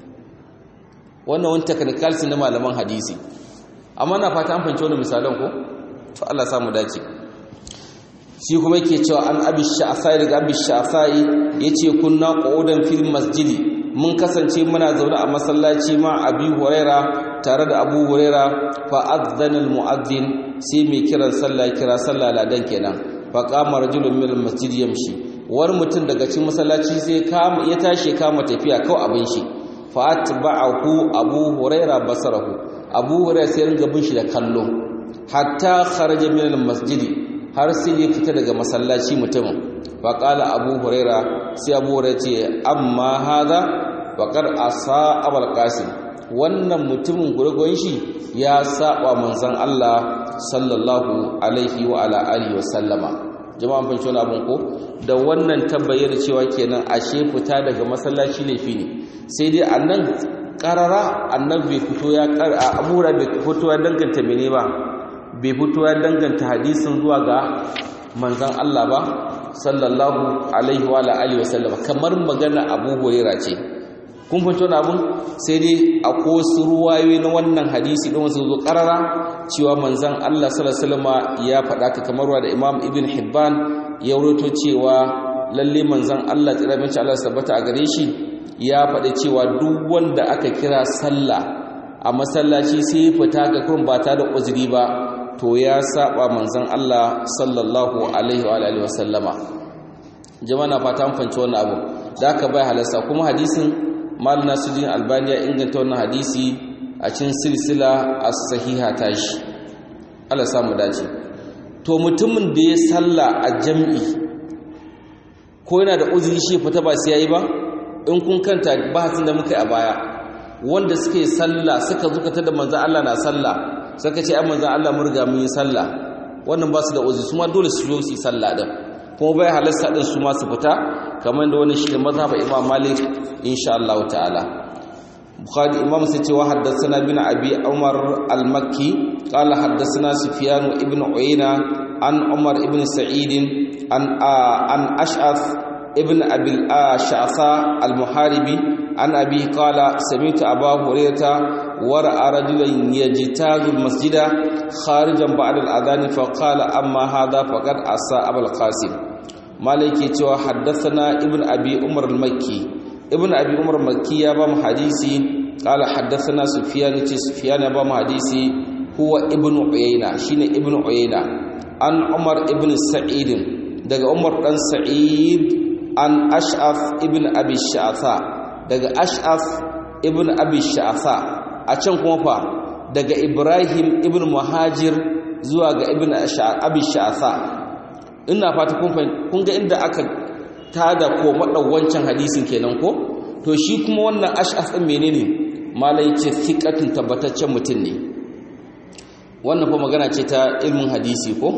wannan wani technicality na malaman hadisi amma na fata an fahimci wani misalan ko to Allah samu dace shi kuma yake cewa an abi sha'afai daga abi sha'afai yace kunna qu'udan fil masjidi mun kasance muna zaune a masallaci ma abi huraira tare da abu huraira fa adzana al mu'adhdhin sai mai kiran sallah kira sallah ladan kenan fa qama rajulun min al masjid yamshi wani mutum daga cikin masallaci sai ya tashi kama tafiya kawai abin shi fa atba'ahu abu huraira basarahu abu huraira sai ringa bin shi da kallo hatta kharaja min al masjidi har sai ya fita daga masallaci mutumin faƙala abu huraira sai abu huraira ce amma haza faƙar asa abal qasim wannan mutumin gurgun shi ya saba manzon Allah sallallahu alaihi wa ala alihi wa sallama jama'an fahimci wani abin ko da wannan tabbayar cewa kenan ashe fita daga masallaci laifi ne sai dai annan karara annan bai fito ya kar abu huraira bai fito ya danganta mene ba bai fito ya danganta hadisin zuwa ga manzan Allah ba sallallahu alaihi wa alihi wa sallama kamar magana Abu Hurairah ce kun fito na abun sai dai akwai wasu ruwayoyi na wannan hadisi din wasu zo karara cewa manzan Allah sallallahu alaihi wasallama ya faɗa ka kamar wa da Imam Ibn Hibban ya rawaito cewa lalle manzan Allah tsira mace Allah tabbata a gare shi ya faɗi cewa duk wanda aka kira sallah a masallaci sai fita ga kurun ba ta da uzuri ba to ya saba manzon Allah sallallahu alaihi wa alihi wasallama jama'a na fata an fanci wannan abu da aka bai halasta kuma hadisin mal nasuddin albani ya inganta wannan hadisi a cikin silsila as-sahiha tashi Allah samu dace to mutumin da ya salla a jam'i ko yana da uzuri shi fita ba sai yayi ba in kun kanta bahasin da muka yi a baya wanda suke sallah suka zukata da manzon Allah na sallah suka ce ai manzon Allah mun riga mun yi sallah wannan ba su da uzuri su ma dole su zo su yi sallah din kuma bai halasta din su ma su fita kamar da wani shi mazhab Imam Malik insha Allah ta'ala Bukhari Imam sai ce wa haddathana bin Abi Umar al-Makki qala haddathana Sufyan ibn Uyayna an Umar ibn Sa'id an an Ash'ath ibn Abi al-Sha'tha al-Muharibi an Abi qala sami'tu Abu Hurairah ورأى رجلا يجتاز المسجد خارجا بعد الأذان فقال أما هذا فقد عصى أبا القاسم مالك يتوى حدثنا ابن أبي عمر المكي ابن أبي عمر المكي يابام حديثي قال حدثنا سفيان سفيان يابام حديثي هو ابن عيينة شين ابن عيينة عن عمر ابن سعيد daga Umar dan Sa'id an Ash'af ibn Abi Sha'tha daga Ash'af ibn Abi Sha'tha a can kuma fa daga ibrahim ibn muhajir zuwa ga ibn abi sha'asa ina fata kun ga inda aka tada ko wancan hadisin kenan ko to shi kuma wannan ash'as din menene malai ce thiqatun tabbataccen mutum ne wannan fa magana ce ta ilmin hadisi ko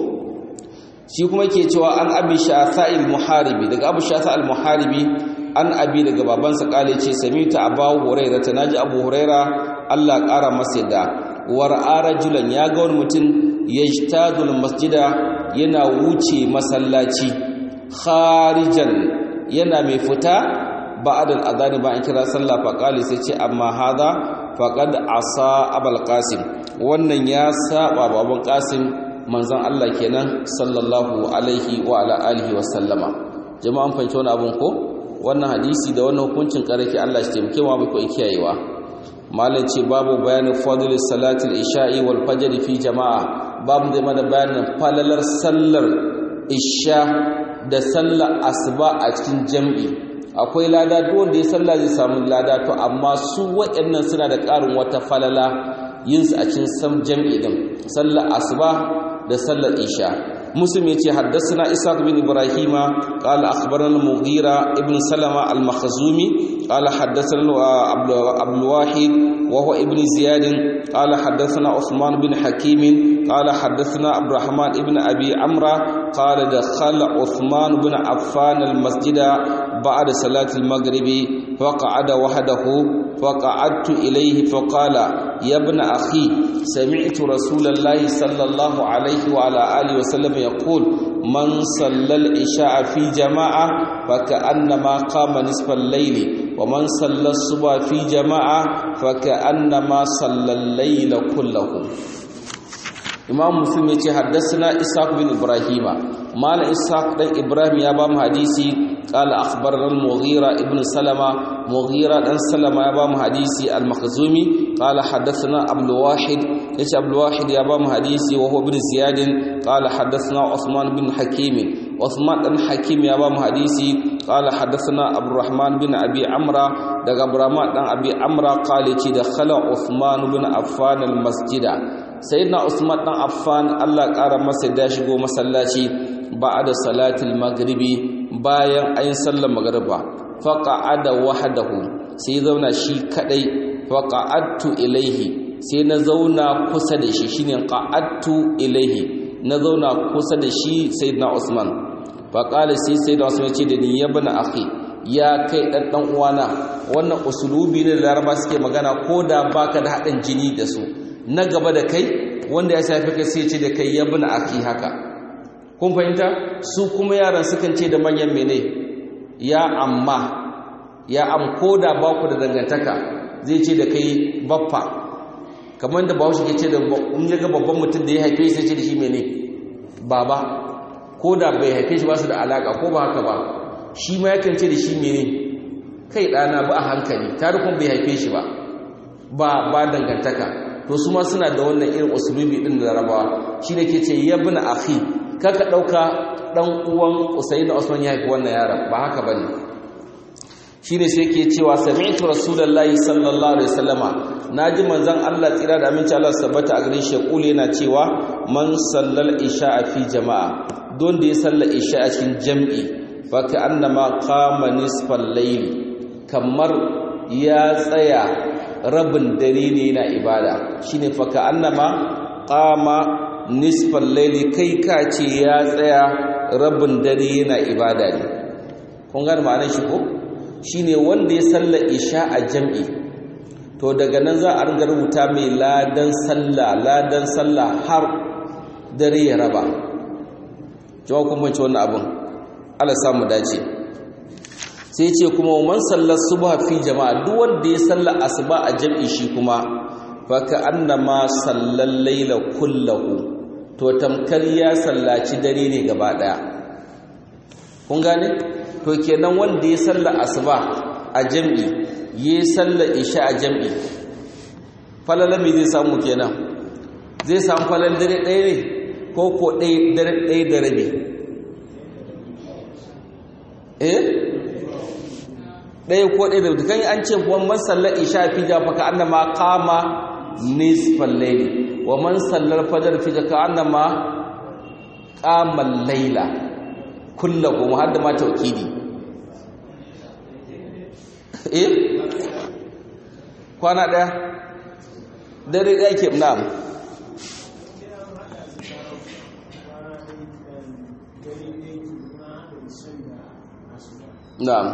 shi kuma ke cewa an abi sha'asa al-muharibi daga abu sha'asa al-muharibi an abi daga babansa kale ce samita abu huraira ta naji abu huraira Allah ƙara masa yadda war'a rajulan ya ga wani mutum yajtadul masjida yana wuce masallaci kharijan yana mai fita ba'da al-adhan ba an kira sallah fa qali sai ce amma hada faqad asa abul qasim wannan ya saba baban qasim manzon Allah kenan sallallahu alaihi wa ala alihi wa sallama jama'an fahimci wani abun ko wannan hadisi da wannan hukuncin karfi Allah shi taimake mu bai ko kiyayewa malam ce babu bayanin fadl salatul isha'i wal fajr fi jama'a babu da mana bayanin falalar sallar isha da sallar asuba a cikin jam'i akwai lada duk wanda ya salla zai samu lada to amma su waɗannan suna da ƙarin wata falala yin su a cikin sam jam'i din sallar asuba da sallar isha مسلم يتي حدثنا إسحاق بن إبراهيم قال أخبرنا المغيرة ابن سلمة المخزومي قال حدثنا عبد الواحد وهو ابن زياد قال حدثنا عثمان بن حكيم قال حدثنا عبد الرحمن بن أبي عمرو قال دخل عثمان بن عفان المسجد بعد صلاة المغرب فقعد وحده فقعدت إليه فقال يا ابن أخي سمعت رسول الله صلى الله عليه وعلى آله وسلم يقول من صلى العشاء في جماعة فكأنما قام نصف الليل ومن صلى الصبح في جماعة فكأنما صلى الليل كله imam muslim ya ce haddasa ishaq bin ibrahima mala ishaq dan ibrahim ya ba mu hadisi qala akhbarana al-mughira ibn salama mughira dan salama ya ba mu hadisi al-makhzumi qala haddathana abdul wahid yace abdul wahid ya ba mu hadisi wa huwa ibn ziyad qala haddathana usman bin hakim usman dan hakim ya ba mu hadisi qala haddathana abdurrahman bin abi amra daga abdurrahman dan abi amra qala ce da khala usman bin affan al-masjida sayyidina usman dan affan Allah ƙara masa da shigo masallaci ba'da salatil maghribi bayan ayin sallar magriba faqa'ada wahdahu sai zauna shi kadai faqa'adtu ilaihi sai na zauna kusa da shi shine qa'adtu ilaihi na zauna kusa da shi sayyidina usman faqala sai sayyidina usman ya ce da ni ya bana akhi ya kai dan dan uwana wannan usulubi ne da laraba suke magana ko da baka da hadin jini da su na gaba da kai wanda ya shafi kai sai ce da kai ya bin aki haka kun fahimta su kuma yaran sukan ce da manyan mene ya amma ya am ko da ba ku da dangantaka zai ce da kai baffa kamar da bahaushe ke ce da in ya ga babban mutum da ya haife sai ce da shi mene baba ko da bai haife shi ba su da alaka ko ba haka ba shi ma yakan ce da shi mene kai ɗana ba a hankali tarikun bai haife shi ba ba ba dangantaka to su ma suna da wannan irin usulubi din da larabawa shi ne ke ce yabna akhi kaka dauka dan uwan usayd da usman ya haifi wannan yaron ba haka bane shi ne sai ke cewa sami'tu rasulullahi sallallahu alaihi wasallama naji manzon Allah tsira da aminci Allah sabbata a gare shi kule yana cewa man sallal isha fi jama'a don da ya salla isha a cikin jam'i fa ka annama qama nisfal layl kamar ya tsaya rabin dare ne na ibada shine faka annama qama nisfal layli kai ka ce ya tsaya rabin dare yana ibada ne kun ga ma'anar shi ko shine wanda ya salla isha a jam'i to daga nan za a ringa rubuta mai ladan sallah ladan sallah har dare ya raba jama'a kun bance wannan abin Allah samu dace sai ce kuma man sallar subha fi jama'a duk wanda ya salla asuba a jam'i shi kuma fa ka annama sallal layla kullahu to tamkar ya sallaci dare ne gaba daya kun gane to kenan wanda ya salla asuba a jam'i ya salla isha a jam'i falala me zai samu kenan zai samu falal dare ɗaya ne ko ko ɗaya dare ɗaya da rabi eh ɗaya ko ɗaya da dukan an ce wa man sallar isha fi jafa ka annama qama nisfal layli wa man sallar fajr fi ka annama qama layla kullahu hadda ma tawkidi eh kwana ɗaya dare ɗaya ke na'am na'am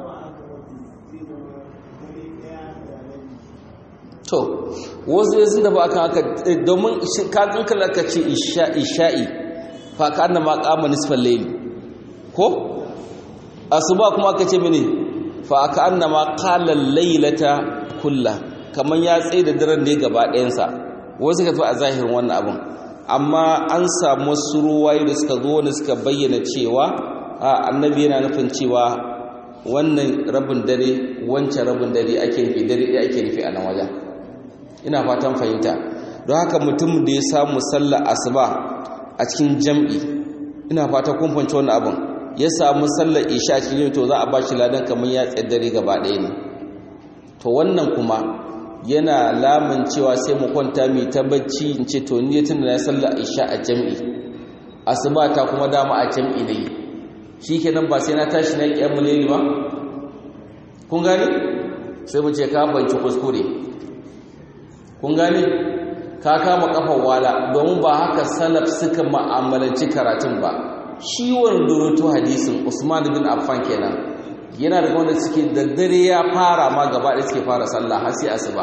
to wasu ya sun tafi akan haka domin kakan kala ka ce isha'i fa ka anna ma qama nisfal layl ko asuba kuma aka ce mini fa ka anna ma qala laylata kullah kaman ya tsaye da daren ne gaba ɗayan sa wasu ka tafi a zahirin wannan abun amma an samu wasu ruwaye da suka zo wanda suka bayyana cewa annabi yana nufin cewa wannan rabin dare wancan rabin dare ake nufi dare ɗaya ake nufi a nan wajen ina fatan fahimta don haka mutum da ya samu sallar asuba a cikin jam'i ina fata kun fahimci wannan abin ya samu sallar isha a cikin to za a ba shi ladan kamar ya dare gaba ɗaya ne to wannan kuma yana lamun cewa sai mu kwanta mai ta bacci in ce to ni tun da na sallar isha a jam'i asuba ta kuma dama a jam'i ne shi kenan ba sai na tashi na ƙiyar muleli ba kun gane sai mu ce ka banci kuskure kun gane ka kama kafar wala domin ba haka salaf suka ma'amalanci karatun ba shi wanda rutu hadisin usman bin affan kenan yana daga wanda suke da dare ya fara ma gaba da suke fara sallah har sai asuba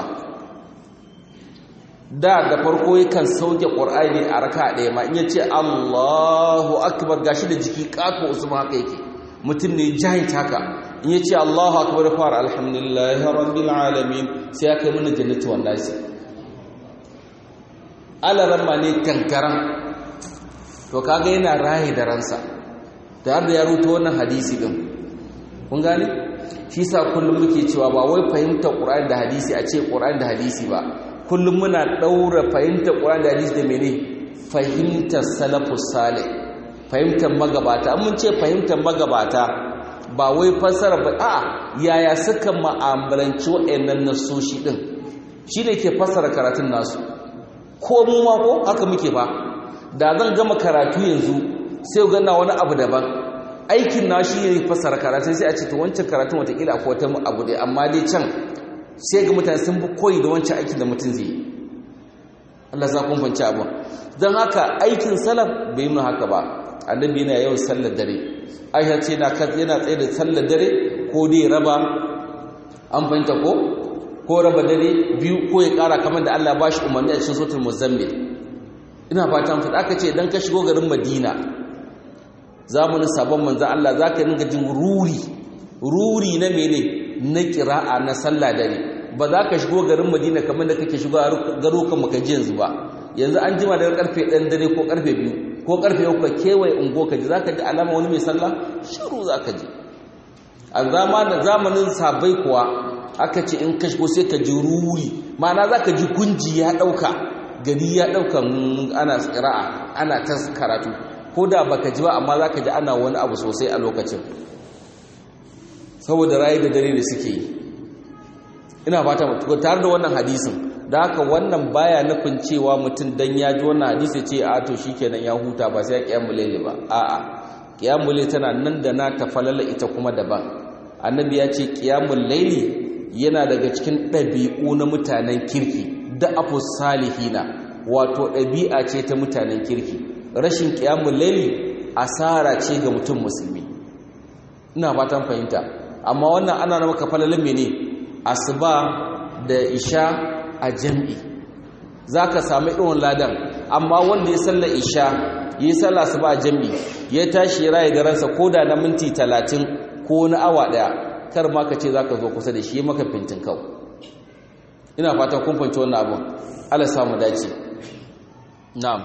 da da farko yakan sauke qur'ani a raka ɗaya ma in ya ce Allahu akbar gashi da jiki kato usman haka yake mutum ne jahit haka in ya ce Allahu akbar fara alhamdulillahi rabbil alamin sai ya kai mana jannatu wallahi alaran ma ne kankaran to kaga yana raye da ransa da da ya ruto wannan hadisi din kun gane shi sa kullum muke cewa ba wai fahimtar qur'ani da hadisi a ce qur'ani da hadisi ba kullum muna daura fahimtar qur'ani da hadisi da mene fahimtar salafus salih fahimtar magabata mun ce fahimtar magabata ba wai fassara ba a yaya suka ma'amalanci wa'annan nasoshi din shi ne ke fassara karatun nasu ko mu ma ko haka muke ba da zan gama karatu yanzu sai ganna wani abu daban aikin na shi ne fassara karatun sai a ce to wancan karatun watakila akwai wata abu dai amma dai can sai ga mutane sun bi koyi da wancan aikin da mutum zai yi Allah za kun fanci abu don haka aikin salaf bai nuna haka ba annabi yana yawan sallar dare aisha ce na yana tsaye da sallar dare ko dai raba an fahimta ko ko raba dare biyu ko ya kara kamar da Allah ba shi umarni a cikin suratul muzammil ina fatan fada aka ce idan ka shigo garin Madina zamanin sabon manzon Allah zaka dinga jin ruri ruri na mene na kira'a na sallah dare ba za ka shigo garin Madina kamar da kake shigo garukan maka ji yanzu ba yanzu an jima daga karfe 1 dare ko karfe 2 ko karfe uku ka kewaye ungo ka ji za ka ji alama wani mai sallah shiru za ka ji a zamanin sabai kuwa aka ce in ka shigo sai ka ji ruri ma'ana za ka ji gunji ya ɗauka gari ya ɗauka ana tsira'a ana ta karatu ko da baka ji ba amma za ka ji ana wani abu sosai a lokacin saboda rayu da dare da suke yi ina fata tare da wannan hadisin da haka wannan baya nufin cewa mutum dan ya ji wannan hadisi ce a to shikenan ya huta ba sai ya kiyamul layli ba a'a kiyamul layli tana nan da na tafalala ita kuma daban annabi ya ce kiyamul layli yana daga cikin ɗabi'u na mutanen kirki da afu salihina wato ɗabi'a ce ta mutanen kirki rashin kiyamul layli asara ce ga mutum musulmi ina fatan fahimta amma wannan ana maka falalin mene asuba da isha a jam'i za ka sami irin ladan amma wanda ya salla isha yi salla su ba jam'i ya tashi ya raye garansa ko da na minti talatin ko na awa ɗaya kar ma ka ce za ka zo kusa da shi maka fintin kau ina fatan kumfanci wannan abin ala samu dace na'am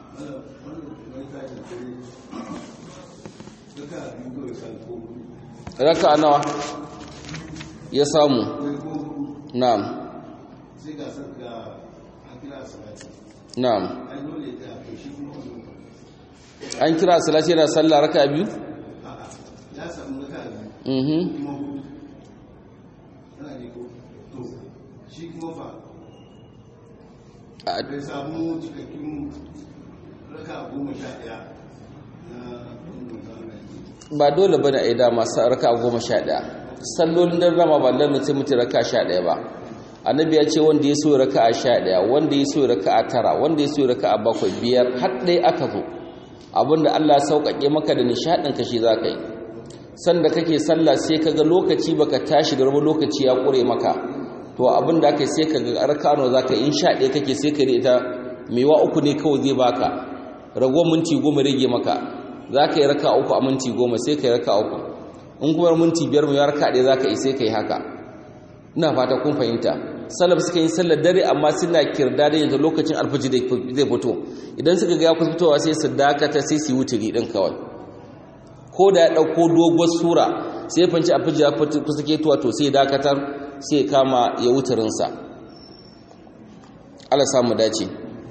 raka nawa ya samu na'am sai ga san ga hakira salati na'am ai dole ta to shi kuma wannan an kira salati da sallah raka biyu a'a ya samu raka biyu mhm kuma hudu ana ne ko to shi kuma fa A- bai samu cikakkun raka goma sha ɗaya na wannan zamani ba dole bane a yi dama sa raka goma sha ɗaya sallolin dan rama ba lalle sai mutum raka sha ɗaya ba annabi ya ce wanda ya so raka a sha ɗaya wanda ya so raka a tara wanda ya so raka a bakwai biyar har ɗaya aka zo abinda Allah ya sauƙaƙe maka da nishaɗin ka shi za ka yi sanda kake sallah sai ka ga lokaci baka tashi da rubu lokaci ya ƙure maka to abin da aka sai ka ga arkano za ka in sha ɗaya kake sai ka ita mewa uku ne kawai zai baka ragowar minti goma rage maka za ka yi raka uku a minti goma sai ka yi raka uku in kuma minti biyar mai raka ɗaya za ka yi sai ka yi haka ina fata kun fahimta salaf suka yi sallar dare amma suna kirda da yanzu lokacin alfaji zai fito idan suka ga ya kusa fitowa sai su dakata sai su yi wuturi ɗin kawai ko da ya ɗauko doguwar sura sai fanci alfaji ya kusa ketuwa to sai dakatar sai kama ya wuturinsa Allah samu dace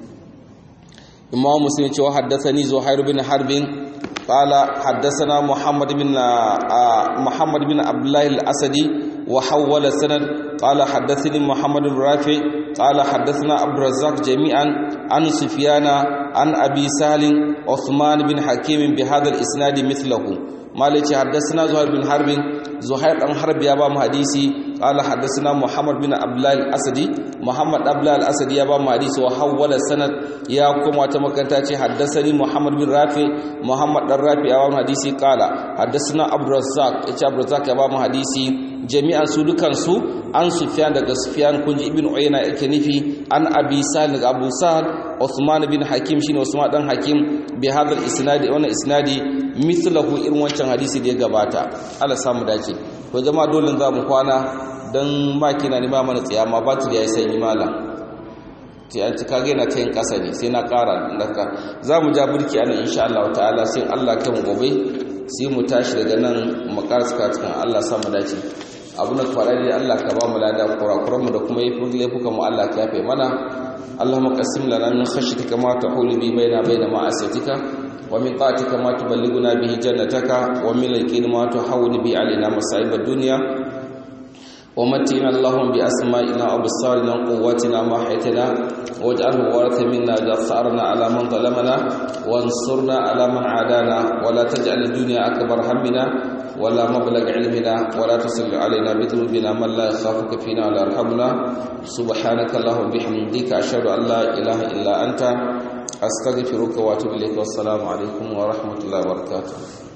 imam muslim cewa haddathani zuhair bin harbin qala haddathana muhammad bin muhammad bin abdullah al-asadi wa hawwala sanad قال حدثني محمد بن رافع قال حدثنا عبد الرزاق جميعا عن سفيان عن أبي سهل عثمان بن حكيم بهذا الإسناد مثله مالك حدثنا زهير بن حرب زهير بن حرب يا بام حديثي قال حدثنا محمد بن عبد الله الأسدي محمد عبد الله الأسدي يا بام حديث وحول السند يا كما تمكنتاتي حدثني محمد بن رافع محمد بن رافع يا بام حديثي قال حدثنا عبد الرزاق عبد الرزاق يا بام حديثي jami'an su dukansu an sufyan daga sufyan kunji ibn uyayna yake nufi an abi sal daga abu sal usman bin hakim shine usman dan hakim bi hadal isnadi wannan isnadi mithlahu irin wancan hadisi da ya gabata Allah samu dace to jama'a dole za mu kwana dan makina ne ma mana tsaya ma ba ta da yayi sanyi malam sai an ci kage na tayin kasa ne sai na kara daga za mu ja burki anan insha Allah ta'ala sai Allah kan gobe sai mu tashi daga nan mu karasa cikin Allah samu dace abu na fara da Allah ka ba mu lada kurakuranmu da kuma yi laifukan mu Allah ka yafe mana Allahumma qasim lana min khashyatika ma tahulu bi baina baina ma'asiyatika wa min ta'atika ma tuballighuna bihi jannataka wa min al-yaqini ma tuhawwinu bi alaina masa'ib ad-dunya wa matina Allahumma bi asma'ina wa absarina wa quwwatina ma haytana waj'alhu waratha minna ja'farna ala man zalamana wansurna ala man adana wa la taj'al ad-dunya akbar hammina ولا مبلغ علمنا ولا تسل علينا بذنوبنا من لا يخافك فينا ولا يرحمنا سبحانك اللهم وبحمدك أشهد أن لا إله إلا أنت أستغفرك وأتوب إليك والسلام عليكم ورحمة الله وبركاته